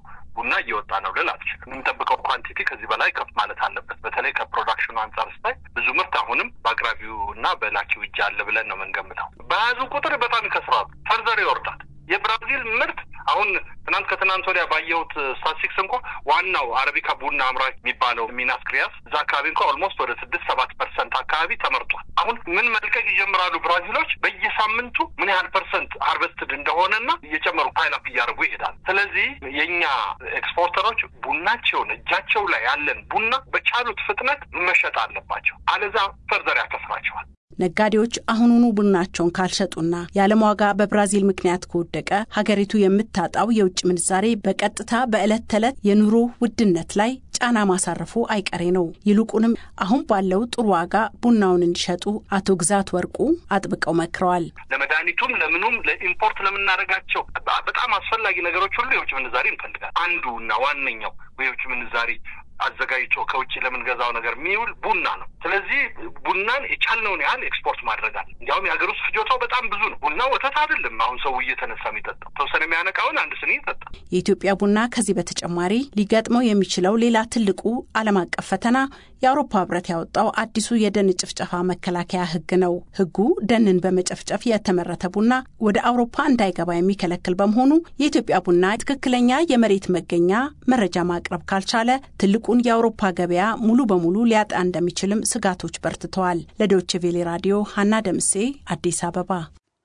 ቡና እየወጣ ነው ልል አልችልም። የምንጠብቀው ኳንቲቲ ከዚህ በላይ ከፍ ማለት አለበት። በተለይ ከፕሮዳክሽኑ አንጻር ስታይ ብዙ ምርት አሁንም በአቅራቢው እና በላኪው እጅ አለ ብለን ነው የምንገምተው። በያዙ ቁጥር በጣም ይከስራሉ፣ ፈርዘር ይወርዳል። የብራዚል ምርት አሁን ትናንት ከትናንት ወዲያ ባየሁት ስታቲስቲክስ እንኳ ዋናው አረቢካ ቡና አምራች የሚባለው ሚናስ ክሪያስ እዛ አካባቢ እንኳ ኦልሞስት ወደ ስድስት ሰባት ፐርሰንት አካባቢ ተመርጧል። አሁን ምን መልቀቅ ይጀምራሉ ብራዚሎች በየሳምንቱ ምን ያህል ፐርሰንት ሃርቨስትድ እንደሆነና እየጨመሩ ፓይላፕ እያደረጉ ይሄዳል። ስለዚህ የእኛ ኤክስፖርተሮች ቡናቸውን እጃቸው ላይ ያለን ቡና በቻሉት ፍጥነት መሸጥ አለባቸው። አለዛ ፈርዘር ያከስራቸዋል። ነጋዴዎች አሁኑኑ ቡናቸውን ካልሸጡና የዓለም ዋጋ በብራዚል ምክንያት ከወደቀ ሀገሪቱ የምታጣው የውጭ ምንዛሬ በቀጥታ በዕለት ተዕለት የኑሮ ውድነት ላይ ጫና ማሳረፉ አይቀሬ ነው። ይልቁንም አሁን ባለው ጥሩ ዋጋ ቡናውን እንዲሸጡ አቶ ግዛት ወርቁ አጥብቀው መክረዋል። ለመድኃኒቱም፣ ለምኑም፣ ለኢምፖርት ለምናደርጋቸው በጣም አስፈላጊ ነገሮች ሁሉ የውጭ ምንዛሬ እንፈልጋል። አንዱ እና ዋነኛው የውጭ ምንዛሬ አዘጋጅቶ ከውጭ ለምንገዛው ነገር የሚውል ቡና ነው። ስለዚህ ቡናን የቻልነውን ያህል ኤክስፖርት ማድረግ አለ። እንዲያውም የሀገር ውስጥ ፍጆታው በጣም ብዙ ነው። ቡና ወተት አይደለም። አሁን ሰው እየተነሳ የሚጠጣው ተወሰነ የሚያነቃውን አንድ ስኒ ይጠጣ። የኢትዮጵያ ቡና ከዚህ በተጨማሪ ሊገጥመው የሚችለው ሌላ ትልቁ ዓለም አቀፍ ፈተና የአውሮፓ ሕብረት ያወጣው አዲሱ የደን ጭፍጨፋ መከላከያ ሕግ ነው። ሕጉ ደንን በመጨፍጨፍ የተመረተ ቡና ወደ አውሮፓ እንዳይገባ የሚከለክል በመሆኑ የኢትዮጵያ ቡና ትክክለኛ የመሬት መገኛ መረጃ ማቅረብ ካልቻለ ትልቁን የአውሮፓ ገበያ ሙሉ በሙሉ ሊያጣ እንደሚችልም ስጋቶች በርትተዋል። ለዶይቼ ቬሌ ራዲዮ ሀና ደምሴ አዲስ አበባ።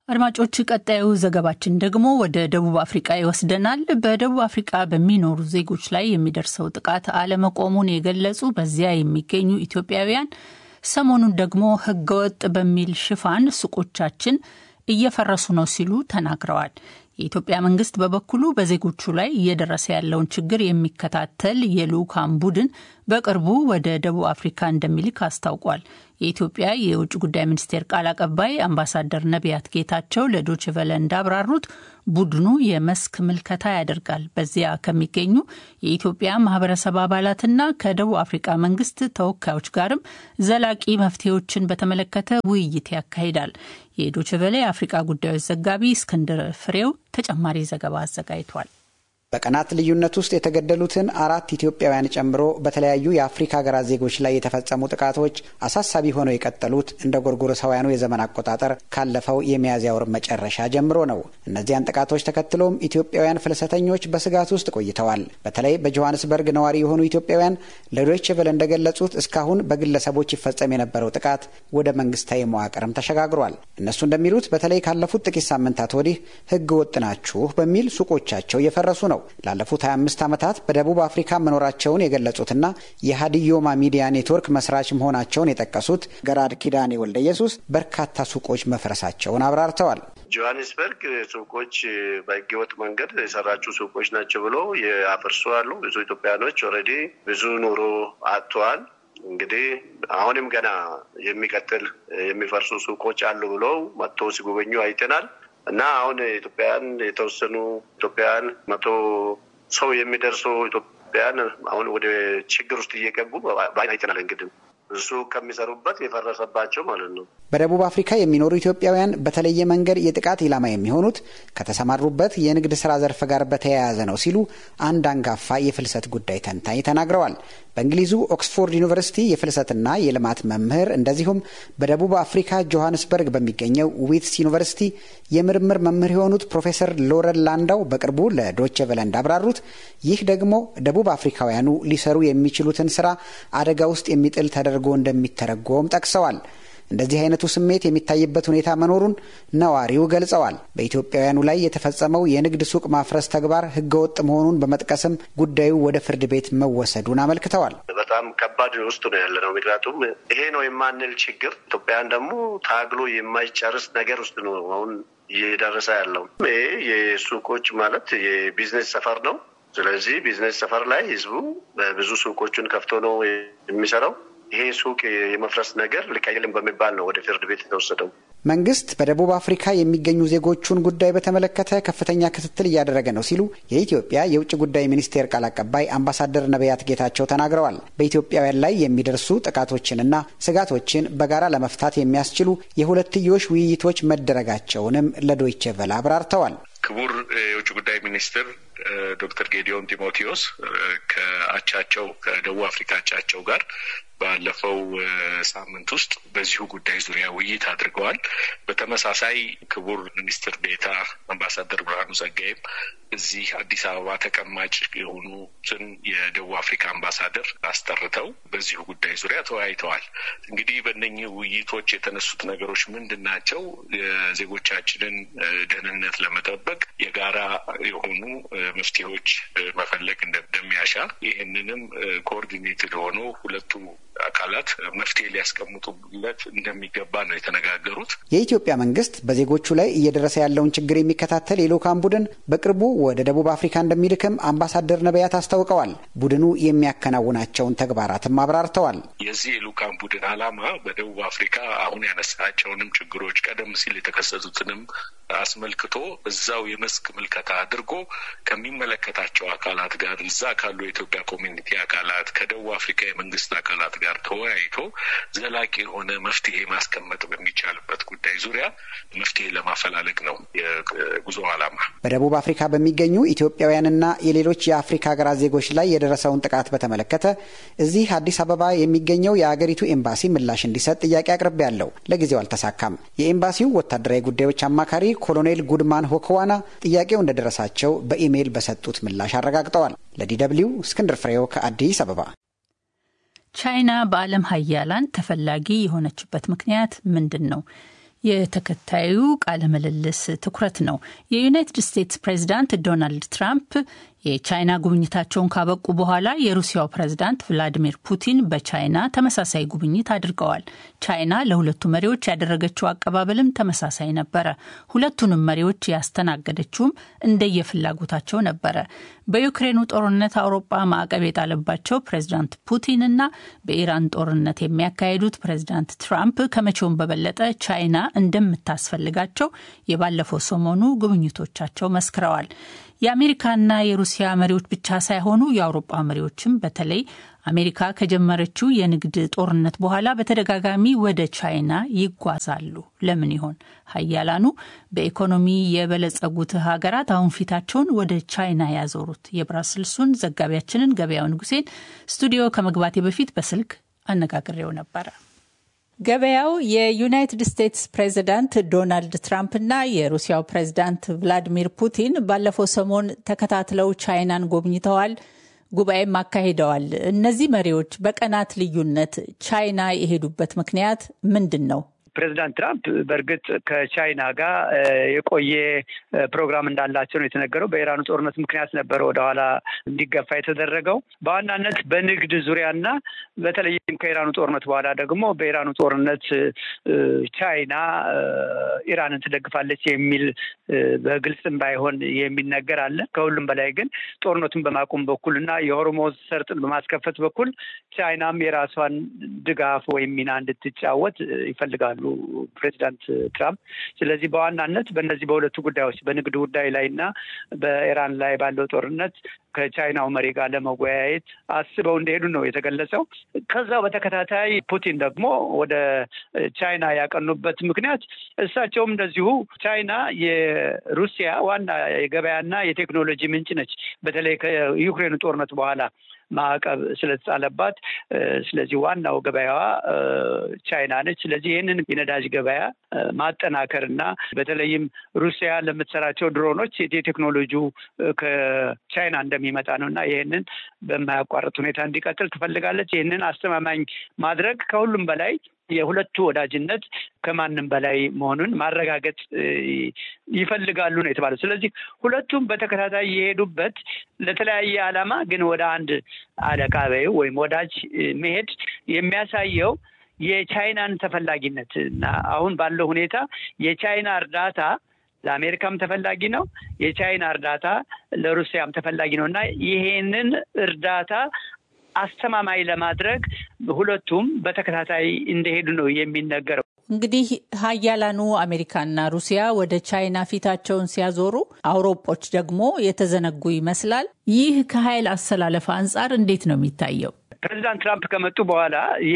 አድማጮች ቀጣዩ ዘገባችን ደግሞ ወደ ደቡብ አፍሪቃ ይወስደናል። በደቡብ አፍሪቃ በሚኖሩ ዜጎች ላይ የሚደርሰው ጥቃት አለመቆሙን የገለጹ በዚያ የሚገኙ ኢትዮጵያውያን ሰሞኑን ደግሞ ሕገወጥ በሚል ሽፋን ሱቆቻችን እየፈረሱ ነው ሲሉ ተናግረዋል። የኢትዮጵያ መንግስት በበኩሉ በዜጎቹ ላይ እየደረሰ ያለውን ችግር የሚከታተል የልዑካን ቡድን በቅርቡ ወደ ደቡብ አፍሪካ እንደሚልክ አስታውቋል። የኢትዮጵያ የውጭ ጉዳይ ሚኒስቴር ቃል አቀባይ አምባሳደር ነቢያት ጌታቸው ለዶይቼ ቬለ እንዳብራሩት ቡድኑ የመስክ ምልከታ ያደርጋል። በዚያ ከሚገኙ የኢትዮጵያ ማህበረሰብ አባላትና ከደቡብ አፍሪካ መንግስት ተወካዮች ጋርም ዘላቂ መፍትሄዎችን በተመለከተ ውይይት ያካሂዳል። የዶይቼ ቬለ የአፍሪካ ጉዳዮች ዘጋቢ እስክንድር ፍሬው ተጨማሪ ዘገባ አዘጋጅቷል። በቀናት ልዩነት ውስጥ የተገደሉትን አራት ኢትዮጵያውያን ጨምሮ በተለያዩ የአፍሪካ ሀገራት ዜጎች ላይ የተፈጸሙ ጥቃቶች አሳሳቢ ሆነው የቀጠሉት እንደ ጎርጎሮሳውያኑ የዘመን አቆጣጠር ካለፈው የሚያዝያ ወር መጨረሻ ጀምሮ ነው። እነዚያን ጥቃቶች ተከትሎም ኢትዮጵያውያን ፍልሰተኞች በስጋት ውስጥ ቆይተዋል። በተለይ በጆሃንስበርግ ነዋሪ የሆኑ ኢትዮጵያውያን ለዶይቼ ቬለ እንደገለጹት እስካሁን በግለሰቦች ይፈጸም የነበረው ጥቃት ወደ መንግስታዊ መዋቅርም ተሸጋግሯል። እነሱ እንደሚሉት በተለይ ካለፉት ጥቂት ሳምንታት ወዲህ ህገ ወጥ ናችሁ በሚል ሱቆቻቸው እየፈረሱ ነው። ላለፉት 25 ዓመታት በደቡብ አፍሪካ መኖራቸውን የገለጹትና የሀዲዮማ ሚዲያ ኔትወርክ መስራች መሆናቸውን የጠቀሱት ገራድ ኪዳኔ ወልደ ኢየሱስ በርካታ ሱቆች መፍረሳቸውን አብራርተዋል። ጆሀንስበርግ ሱቆች በህገወጥ መንገድ የሰራችው ሱቆች ናቸው ብሎ ያፈርሱ አሉ። ብዙ ኢትዮጵያኖች ኦልሬዲ ብዙ ኑሮ አጥተዋል። እንግዲህ አሁንም ገና የሚቀጥል የሚፈርሱ ሱቆች አሉ ብለው መጥቶ ሲጎበኙ አይተናል። እና አሁን ኢትዮጵያውያን የተወሰኑ ኢትዮጵያውያን መቶ ሰው የሚደርሱ ኢትዮጵያውያን አሁን ወደ ችግር ውስጥ እየገቡ አይተናል። እንግዲህ እሱ ከሚሰሩበት የፈረሰባቸው ማለት ነው። በደቡብ አፍሪካ የሚኖሩ ኢትዮጵያውያን በተለየ መንገድ የጥቃት ኢላማ የሚሆኑት ከተሰማሩበት የንግድ ስራ ዘርፍ ጋር በተያያዘ ነው ሲሉ አንድ አንጋፋ የፍልሰት ጉዳይ ተንታኝ ተናግረዋል። በእንግሊዙ ኦክስፎርድ ዩኒቨርሲቲ የፍልሰትና የልማት መምህር እንደዚሁም በደቡብ አፍሪካ ጆሃንስበርግ በሚገኘው ዊትስ ዩኒቨርሲቲ የምርምር መምህር የሆኑት ፕሮፌሰር ሎረን ላንዳው በቅርቡ ለዶቼ ቬለ እንዳብራሩት ይህ ደግሞ ደቡብ አፍሪካውያኑ ሊሰሩ የሚችሉትን ስራ አደጋ ውስጥ የሚጥል ተደርጎ እንደሚተረጎም ጠቅሰዋል። እንደዚህ አይነቱ ስሜት የሚታይበት ሁኔታ መኖሩን ነዋሪው ገልጸዋል። በኢትዮጵያውያኑ ላይ የተፈጸመው የንግድ ሱቅ ማፍረስ ተግባር ህገወጥ መሆኑን በመጥቀስም ጉዳዩ ወደ ፍርድ ቤት መወሰዱን አመልክተዋል። በጣም ከባድ ውስጥ ነው ያለ ነው። ምክንያቱም ይሄ ነው የማንል ችግር ኢትዮጵያውያን ደግሞ ታግሎ የማይጨርስ ነገር ውስጥ ነው አሁን እየደረሰ ያለው። ይሄ የሱቆች ማለት የቢዝነስ ሰፈር ነው። ስለዚህ ቢዝነስ ሰፈር ላይ ህዝቡ ብዙ ሱቆቹን ከፍቶ ነው የሚሰራው። ይሄ ሱቅ የመፍረስ ነገር ልክ አይደለም በሚባል ነው ወደ ፍርድ ቤት የተወሰደው። መንግስት በደቡብ አፍሪካ የሚገኙ ዜጎቹን ጉዳይ በተመለከተ ከፍተኛ ክትትል እያደረገ ነው ሲሉ የኢትዮጵያ የውጭ ጉዳይ ሚኒስቴር ቃል አቀባይ አምባሳደር ነቢያት ጌታቸው ተናግረዋል። በኢትዮጵያውያን ላይ የሚደርሱ ጥቃቶችንና ስጋቶችን በጋራ ለመፍታት የሚያስችሉ የሁለትዮሽ ውይይቶች መደረጋቸውንም ለዶይቼ ቬለ አብራርተዋል። ክቡር የውጭ ጉዳይ ሚኒስትር ዶክተር ጌዲዮን ጢሞቴዎስ ከአቻቸው ከደቡብ አፍሪካ አቻቸው ጋር ባለፈው ሳምንት ውስጥ በዚሁ ጉዳይ ዙሪያ ውይይት አድርገዋል። በተመሳሳይ ክቡር ሚኒስትር ዴታ አምባሳደር ብርሃኑ ጸጋይም እዚህ አዲስ አበባ ተቀማጭ የሆኑትን የደቡብ አፍሪካ አምባሳደር አስጠርተው በዚሁ ጉዳይ ዙሪያ ተወያይተዋል። እንግዲህ በእነኚህ ውይይቶች የተነሱት ነገሮች ምንድን ናቸው? የዜጎቻችንን ደህንነት ለመጠበቅ የጋራ የሆኑ መፍትሄዎች መፈለግ እንደሚያሻ ይህንንም ኮኦርዲኔትድ ሆኖ ሁለቱ አካላት መፍትሄ ሊያስቀምጡለት እንደሚገባ ነው የተነጋገሩት። የኢትዮጵያ መንግስት በዜጎቹ ላይ እየደረሰ ያለውን ችግር የሚከታተል የልዑካን ቡድን በቅርቡ ወደ ደቡብ አፍሪካ እንደሚልክም አምባሳደር ነቢያት አስታውቀዋል። ቡድኑ የሚያከናውናቸውን ተግባራትም አብራርተዋል። የዚህ የልዑካን ቡድን ዓላማ በደቡብ አፍሪካ አሁን ያነሳቸውንም ችግሮች ቀደም ሲል የተከሰቱትንም አስመልክቶ እዛው የመስክ ምልከታ አድርጎ ከሚመለከታቸው አካላት ጋር እዛ ካሉ የኢትዮጵያ ኮሚኒቲ አካላት ከደቡብ አፍሪካ የመንግስት አካላት ጋር ተወያይቶ ዘላቂ የሆነ መፍትሄ ማስቀመጥ በሚቻልበት ጉዳይ ዙሪያ መፍትሄ ለማፈላለግ ነው የጉዞ ዓላማ። በደቡብ አፍሪካ በሚገኙ ኢትዮጵያውያንና የሌሎች የአፍሪካ ሀገራት ዜጎች ላይ የደረሰውን ጥቃት በተመለከተ እዚህ አዲስ አበባ የሚገኘው የአገሪቱ ኤምባሲ ምላሽ እንዲሰጥ ጥያቄ አቅርቤያለሁ። ለጊዜው አልተሳካም። የኤምባሲው ወታደራዊ ጉዳዮች አማካሪ ኮሎኔል ጉድማን ሆክዋና ጥያቄው እንደደረሳቸው በኢሜይል በሰጡት ምላሽ አረጋግጠዋል። ለዲ ደብልዩ እስክንድር ፍሬው ከአዲስ አበባ። ቻይና በዓለም ሀያላን ተፈላጊ የሆነችበት ምክንያት ምንድን ነው? የተከታዩ ቃለ ምልልስ ትኩረት ነው። የዩናይትድ ስቴትስ ፕሬዚዳንት ዶናልድ ትራምፕ የቻይና ጉብኝታቸውን ካበቁ በኋላ የሩሲያው ፕሬዝዳንት ቭላዲሚር ፑቲን በቻይና ተመሳሳይ ጉብኝት አድርገዋል። ቻይና ለሁለቱ መሪዎች ያደረገችው አቀባበልም ተመሳሳይ ነበረ። ሁለቱንም መሪዎች ያስተናገደችውም እንደየፍላጎታቸው ነበረ። በዩክሬኑ ጦርነት አውሮፓ ማዕቀብ የጣለባቸው ፕሬዝዳንት ፑቲን እና በኢራን ጦርነት የሚያካሂዱት ፕሬዝዳንት ትራምፕ ከመቼውም በበለጠ ቻይና እንደምታስፈልጋቸው የባለፈው ሰሞኑ ጉብኝቶቻቸው መስክረዋል። የአሜሪካና የሩሲያ መሪዎች ብቻ ሳይሆኑ የአውሮፓ መሪዎችም በተለይ አሜሪካ ከጀመረችው የንግድ ጦርነት በኋላ በተደጋጋሚ ወደ ቻይና ይጓዛሉ። ለምን ይሆን? ሀያላኑ በኢኮኖሚ የበለጸጉት ሀገራት አሁን ፊታቸውን ወደ ቻይና ያዞሩት? የብራስልሱን ዘጋቢያችንን ገበያው ንጉሴን ስቱዲዮ ከመግባቴ በፊት በስልክ አነጋግሬው ነበረ። ገበያው የዩናይትድ ስቴትስ ፕሬዚዳንት ዶናልድ ትራምፕና የሩሲያው ፕሬዚዳንት ቭላዲሚር ፑቲን ባለፈው ሰሞን ተከታትለው ቻይናን ጎብኝተዋል፣ ጉባኤም አካሂደዋል። እነዚህ መሪዎች በቀናት ልዩነት ቻይና የሄዱበት ምክንያት ምንድን ነው? ፕሬዚዳንት ትራምፕ በእርግጥ ከቻይና ጋር የቆየ ፕሮግራም እንዳላቸው ነው የተነገረው። በኢራኑ ጦርነት ምክንያት ነበረ ወደኋላ እንዲገፋ የተደረገው በዋናነት በንግድ ዙሪያና በተለይም ከኢራኑ ጦርነት በኋላ ደግሞ በኢራኑ ጦርነት ቻይና ኢራንን ትደግፋለች የሚል በግልጽም ባይሆን የሚነገር አለ። ከሁሉም በላይ ግን ጦርነቱን በማቆም በኩል እና የሆርሙዝ ሰርጥን በማስከፈት በኩል ቻይናም የራሷን ድጋፍ ወይም ሚና እንድትጫወት ይፈልጋሉ ፕሬዚዳንት ትራምፕ። ስለዚህ በዋናነት በእነዚህ በሁለቱ ጉዳዮች በንግድ ጉዳይ ላይ እና በኢራን ላይ ባለው ጦርነት ከቻይናው መሪ ጋር ለመወያየት አስበው እንደሄዱ ነው የተገለጸው። ከዛው በተከታታይ ፑቲን ደግሞ ወደ ቻይና ያቀኑበት ምክንያት እሳቸውም እንደዚሁ ቻይና የሩሲያ ዋና የገበያና የቴክኖሎጂ ምንጭ ነች። በተለይ ከዩክሬን ጦርነት በኋላ ማዕቀብ ስለተጣለባት፣ ስለዚህ ዋናው ገበያዋ ቻይና ነች። ስለዚህ ይህንን የነዳጅ ገበያ ማጠናከር እና በተለይም ሩሲያ ለምትሰራቸው ድሮኖች የቴክኖሎጂው ከቻይና እንደሚመጣ ነው እና ይህንን በማያቋርጥ ሁኔታ እንዲቀጥል ትፈልጋለች። ይህንን አስተማማኝ ማድረግ ከሁሉም በላይ የሁለቱ ወዳጅነት ከማንም በላይ መሆኑን ማረጋገጥ ይፈልጋሉ ነው የተባለው። ስለዚህ ሁለቱም በተከታታይ የሄዱበት ለተለያየ ዓላማ ግን ወደ አንድ አለቃ በይው ወይም ወዳጅ መሄድ የሚያሳየው የቻይናን ተፈላጊነት እና አሁን ባለው ሁኔታ የቻይና እርዳታ ለአሜሪካም ተፈላጊ ነው። የቻይና እርዳታ ለሩሲያም ተፈላጊ ነው እና ይሄንን እርዳታ አስተማማኝ ለማድረግ ሁለቱም በተከታታይ እንደሄዱ ነው የሚነገረው። እንግዲህ ሀያላኑ አሜሪካና ሩሲያ ወደ ቻይና ፊታቸውን ሲያዞሩ፣ አውሮጶች ደግሞ የተዘነጉ ይመስላል። ይህ ከኃይል አሰላለፍ አንጻር እንዴት ነው የሚታየው? ፕሬዚዳንት ትራምፕ ከመጡ በኋላ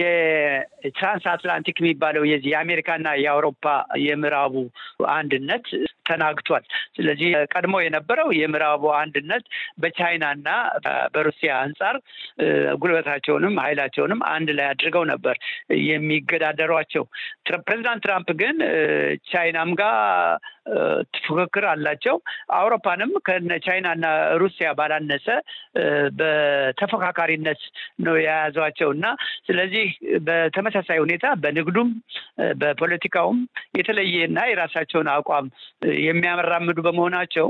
የትራንስ አትላንቲክ የሚባለው የዚህ የአሜሪካና የአውሮፓ የምዕራቡ አንድነት ተናግቷል። ስለዚህ ቀድሞ የነበረው የምዕራቡ አንድነት በቻይናና በሩሲያ አንጻር ጉልበታቸውንም ኃይላቸውንም አንድ ላይ አድርገው ነበር የሚገዳደሯቸው። ፕሬዚዳንት ትራምፕ ግን ቻይናም ጋር ፉክክር አላቸው። አውሮፓንም ከነ ቻይናና ሩሲያ ባላነሰ በተፎካካሪነት ነው የያዟቸው እና ስለዚህ በተመሳሳይ ሁኔታ በንግዱም በፖለቲካውም የተለየና የራሳቸውን አቋም የሚያመራምዱ በመሆናቸው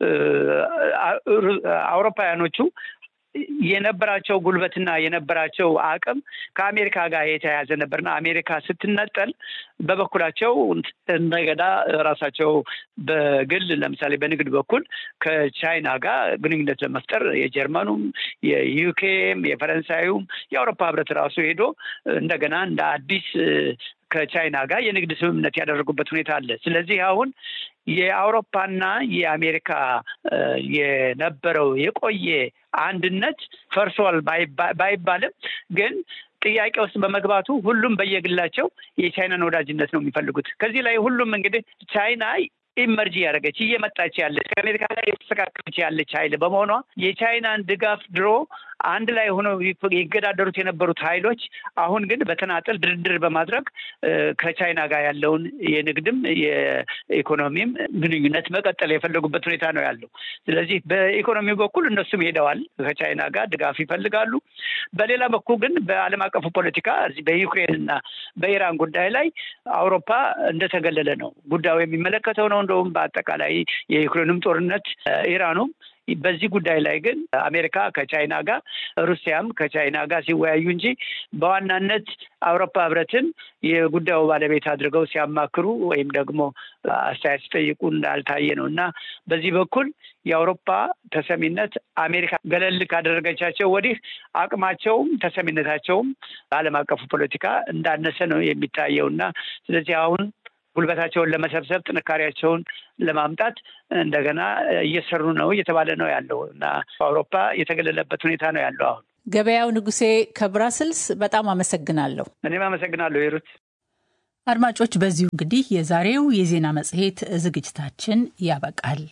አውሮፓውያኖቹ የነበራቸው ጉልበትና የነበራቸው አቅም ከአሜሪካ ጋር የተያያዘ ነበርና አሜሪካ ስትነጠል በበኩላቸው እንደገና ራሳቸው በግል ለምሳሌ በንግድ በኩል ከቻይና ጋር ግንኙነት ለመፍጠር የጀርመኑም፣ የዩኬም፣ የፈረንሳዩም የአውሮፓ ህብረት ራሱ ሄዶ እንደገና እንደ አዲስ ከቻይና ጋር የንግድ ስምምነት ያደረጉበት ሁኔታ አለ። ስለዚህ አሁን የአውሮፓና የአሜሪካ የነበረው የቆየ አንድነት ፈርሷል ባይባልም ግን ጥያቄ ውስጥ በመግባቱ ሁሉም በየግላቸው የቻይናን ወዳጅነት ነው የሚፈልጉት። ከዚህ ላይ ሁሉም እንግዲህ ቻይና ኢመርጂ ያደረገች እየመጣች ያለች ከአሜሪካ ጋር የተስተካከለች ያለች ኃይል በመሆኗ የቻይናን ድጋፍ ድሮ አንድ ላይ ሆነው ይገዳደሩት የነበሩት ኃይሎች አሁን ግን በተናጠል ድርድር በማድረግ ከቻይና ጋር ያለውን የንግድም የኢኮኖሚም ግንኙነት መቀጠል የፈለጉበት ሁኔታ ነው ያለው። ስለዚህ በኢኮኖሚ በኩል እነሱም ሄደዋል፣ ከቻይና ጋር ድጋፍ ይፈልጋሉ። በሌላ በኩል ግን በዓለም አቀፉ ፖለቲካ በዩክሬን እና በኢራን ጉዳይ ላይ አውሮፓ እንደተገለለ ነው ጉዳዩ የሚመለከተው ነው። እንደውም በአጠቃላይ የዩክሬንም ጦርነት ኢራኑም በዚህ ጉዳይ ላይ ግን አሜሪካ ከቻይና ጋር ሩሲያም ከቻይና ጋር ሲወያዩ እንጂ በዋናነት አውሮፓ ህብረትን የጉዳዩ ባለቤት አድርገው ሲያማክሩ ወይም ደግሞ አስተያየት ሲጠይቁ እንዳልታየ ነው እና በዚህ በኩል የአውሮፓ ተሰሚነት አሜሪካ ገለል ካደረገቻቸው ወዲህ አቅማቸውም ተሰሚነታቸውም በዓለም አቀፉ ፖለቲካ እንዳነሰ ነው የሚታየው እና ስለዚህ አሁን ጉልበታቸውን ለመሰብሰብ ጥንካሬያቸውን ለማምጣት እንደገና እየሰሩ ነው እየተባለ ነው ያለው እና አውሮፓ የተገለለበት ሁኔታ ነው ያለው አሁን። ገበያው ንጉሴ ከብራስልስ በጣም አመሰግናለሁ። እኔም አመሰግናለሁ ሂሩት። አድማጮች፣ በዚሁ እንግዲህ የዛሬው የዜና መጽሔት ዝግጅታችን ያበቃል።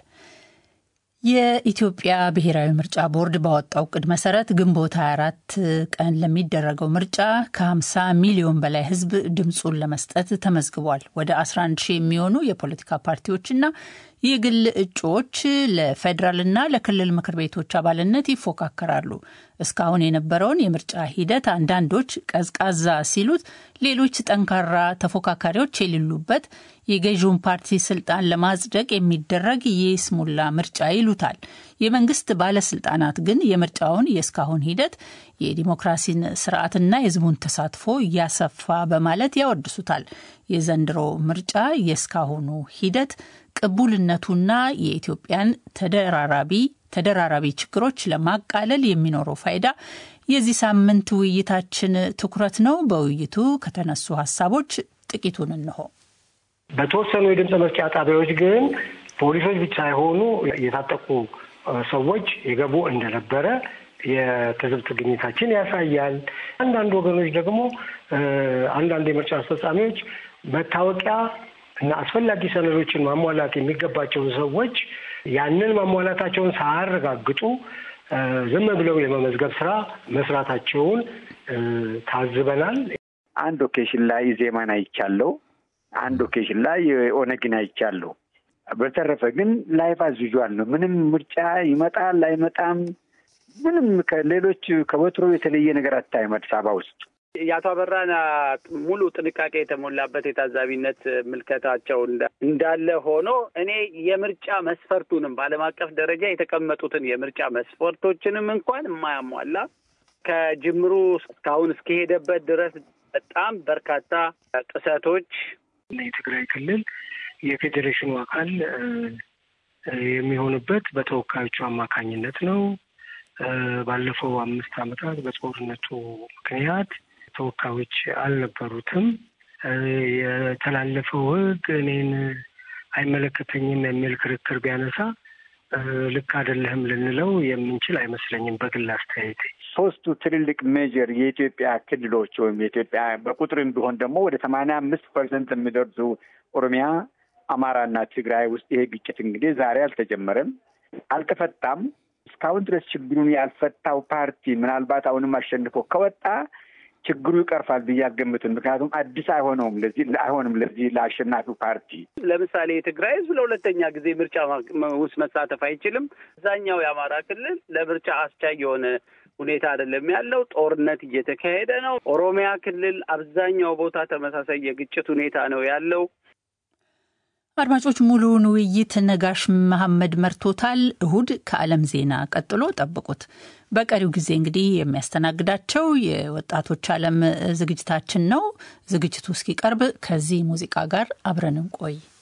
የኢትዮጵያ ብሔራዊ ምርጫ ቦርድ ባወጣው እቅድ መሰረት ግንቦት 24 ቀን ለሚደረገው ምርጫ ከ50 ሚሊዮን በላይ ሕዝብ ድምፁን ለመስጠት ተመዝግቧል። ወደ 11 ሺህ የሚሆኑ የፖለቲካ ፓርቲዎችና የግል እጩዎች ለፌዴራልና ለክልል ምክር ቤቶች አባልነት ይፎካከራሉ። እስካሁን የነበረውን የምርጫ ሂደት አንዳንዶች ቀዝቃዛ ሲሉት፣ ሌሎች ጠንካራ ተፎካካሪዎች የሌሉበት የገዢውን ፓርቲ ስልጣን ለማጽደቅ የሚደረግ የይስሙላ ምርጫ ይሉታል። የመንግስት ባለስልጣናት ግን የምርጫውን የእስካሁን ሂደት የዲሞክራሲን ስርዓትና የህዝቡን ተሳትፎ እያሰፋ በማለት ያወድሱታል። የዘንድሮ ምርጫ የእስካሁኑ ሂደት ቅቡልነቱና የኢትዮጵያን ተደራራቢ ተደራራቢ ችግሮች ለማቃለል የሚኖረው ፋይዳ የዚህ ሳምንት ውይይታችን ትኩረት ነው። በውይይቱ ከተነሱ ሀሳቦች ጥቂቱን እንሆ። በተወሰኑ የድምፅ መስጫ ጣቢያዎች ግን ፖሊሶች ብቻ ሳይሆኑ የታጠቁ ሰዎች የገቡ እንደነበረ የትዝብት ግኝታችን ያሳያል። አንዳንድ ወገኖች ደግሞ አንዳንድ የምርጫ አስፈጻሚዎች መታወቂያ እና አስፈላጊ ሰነዶችን ማሟላት የሚገባቸውን ሰዎች ያንን ማሟላታቸውን ሳያረጋግጡ ዝም ብለው የመመዝገብ ስራ መስራታቸውን ታዝበናል። አንድ ኦኬሽን ላይ ኢዜማን አይቻለሁ። አንድ ኦኬሽን ላይ ኦነግን አይቻለሁ። በተረፈ ግን ላይፍ አዝ ዩዥዋል ነው። ምንም ምርጫ ይመጣል አይመጣም፣ ምንም ከሌሎች ከወትሮ የተለየ ነገር አታይም አዲስ አበባ ውስጥ። የአቶ አበራን ሙሉ ጥንቃቄ የተሞላበት የታዛቢነት ምልከታቸው እንዳለ ሆኖ እኔ የምርጫ መስፈርቱንም በዓለም አቀፍ ደረጃ የተቀመጡትን የምርጫ መስፈርቶችንም እንኳን የማያሟላ ከጅምሩ እስካሁን እስከሄደበት ድረስ በጣም በርካታ ጥሰቶች የትግራይ ክልል የፌዴሬሽኑ አካል የሚሆንበት በተወካዮቹ አማካኝነት ነው። ባለፈው አምስት ዓመታት በጦርነቱ ምክንያት ተወካዮች አልነበሩትም። የተላለፈው ሕግ እኔን አይመለከተኝም የሚል ክርክር ቢያነሳ ልክ አይደለህም ልንለው የምንችል አይመስለኝም። በግል አስተያየት ሶስቱ ትልልቅ ሜጀር የኢትዮጵያ ክልሎች ወይም የኢትዮጵያ በቁጥርም ቢሆን ደግሞ ወደ ሰማንያ አምስት ፐርሰንት የሚደርሱ ኦሮሚያ፣ አማራና ትግራይ ውስጥ ይሄ ግጭት እንግዲህ ዛሬ አልተጀመረም፣ አልተፈታም። እስካሁን ድረስ ችግሩን ያልፈታው ፓርቲ ምናልባት አሁንም አሸንፎ ከወጣ ችግሩ ይቀርፋል ብዬ አልገምትም። ምክንያቱም አዲስ አይሆነውም ለዚህ አይሆንም ለዚህ ለአሸናፊው ፓርቲ። ለምሳሌ የትግራይ ህዝብ ለሁለተኛ ጊዜ ምርጫ ውስጥ መሳተፍ አይችልም። አብዛኛው የአማራ ክልል ለምርጫ አስቻይ የሆነ ሁኔታ አይደለም ያለው። ጦርነት እየተካሄደ ነው። ኦሮሚያ ክልል አብዛኛው ቦታ ተመሳሳይ የግጭት ሁኔታ ነው ያለው። አድማጮች ሙሉውን ውይይት ነጋሽ መሐመድ መርቶታል። እሁድ ከዓለም ዜና ቀጥሎ ጠብቁት። በቀሪው ጊዜ እንግዲህ የሚያስተናግዳቸው የወጣቶች ዓለም ዝግጅታችን ነው። ዝግጅቱ እስኪቀርብ ከዚህ ሙዚቃ ጋር አብረን እንቆይ።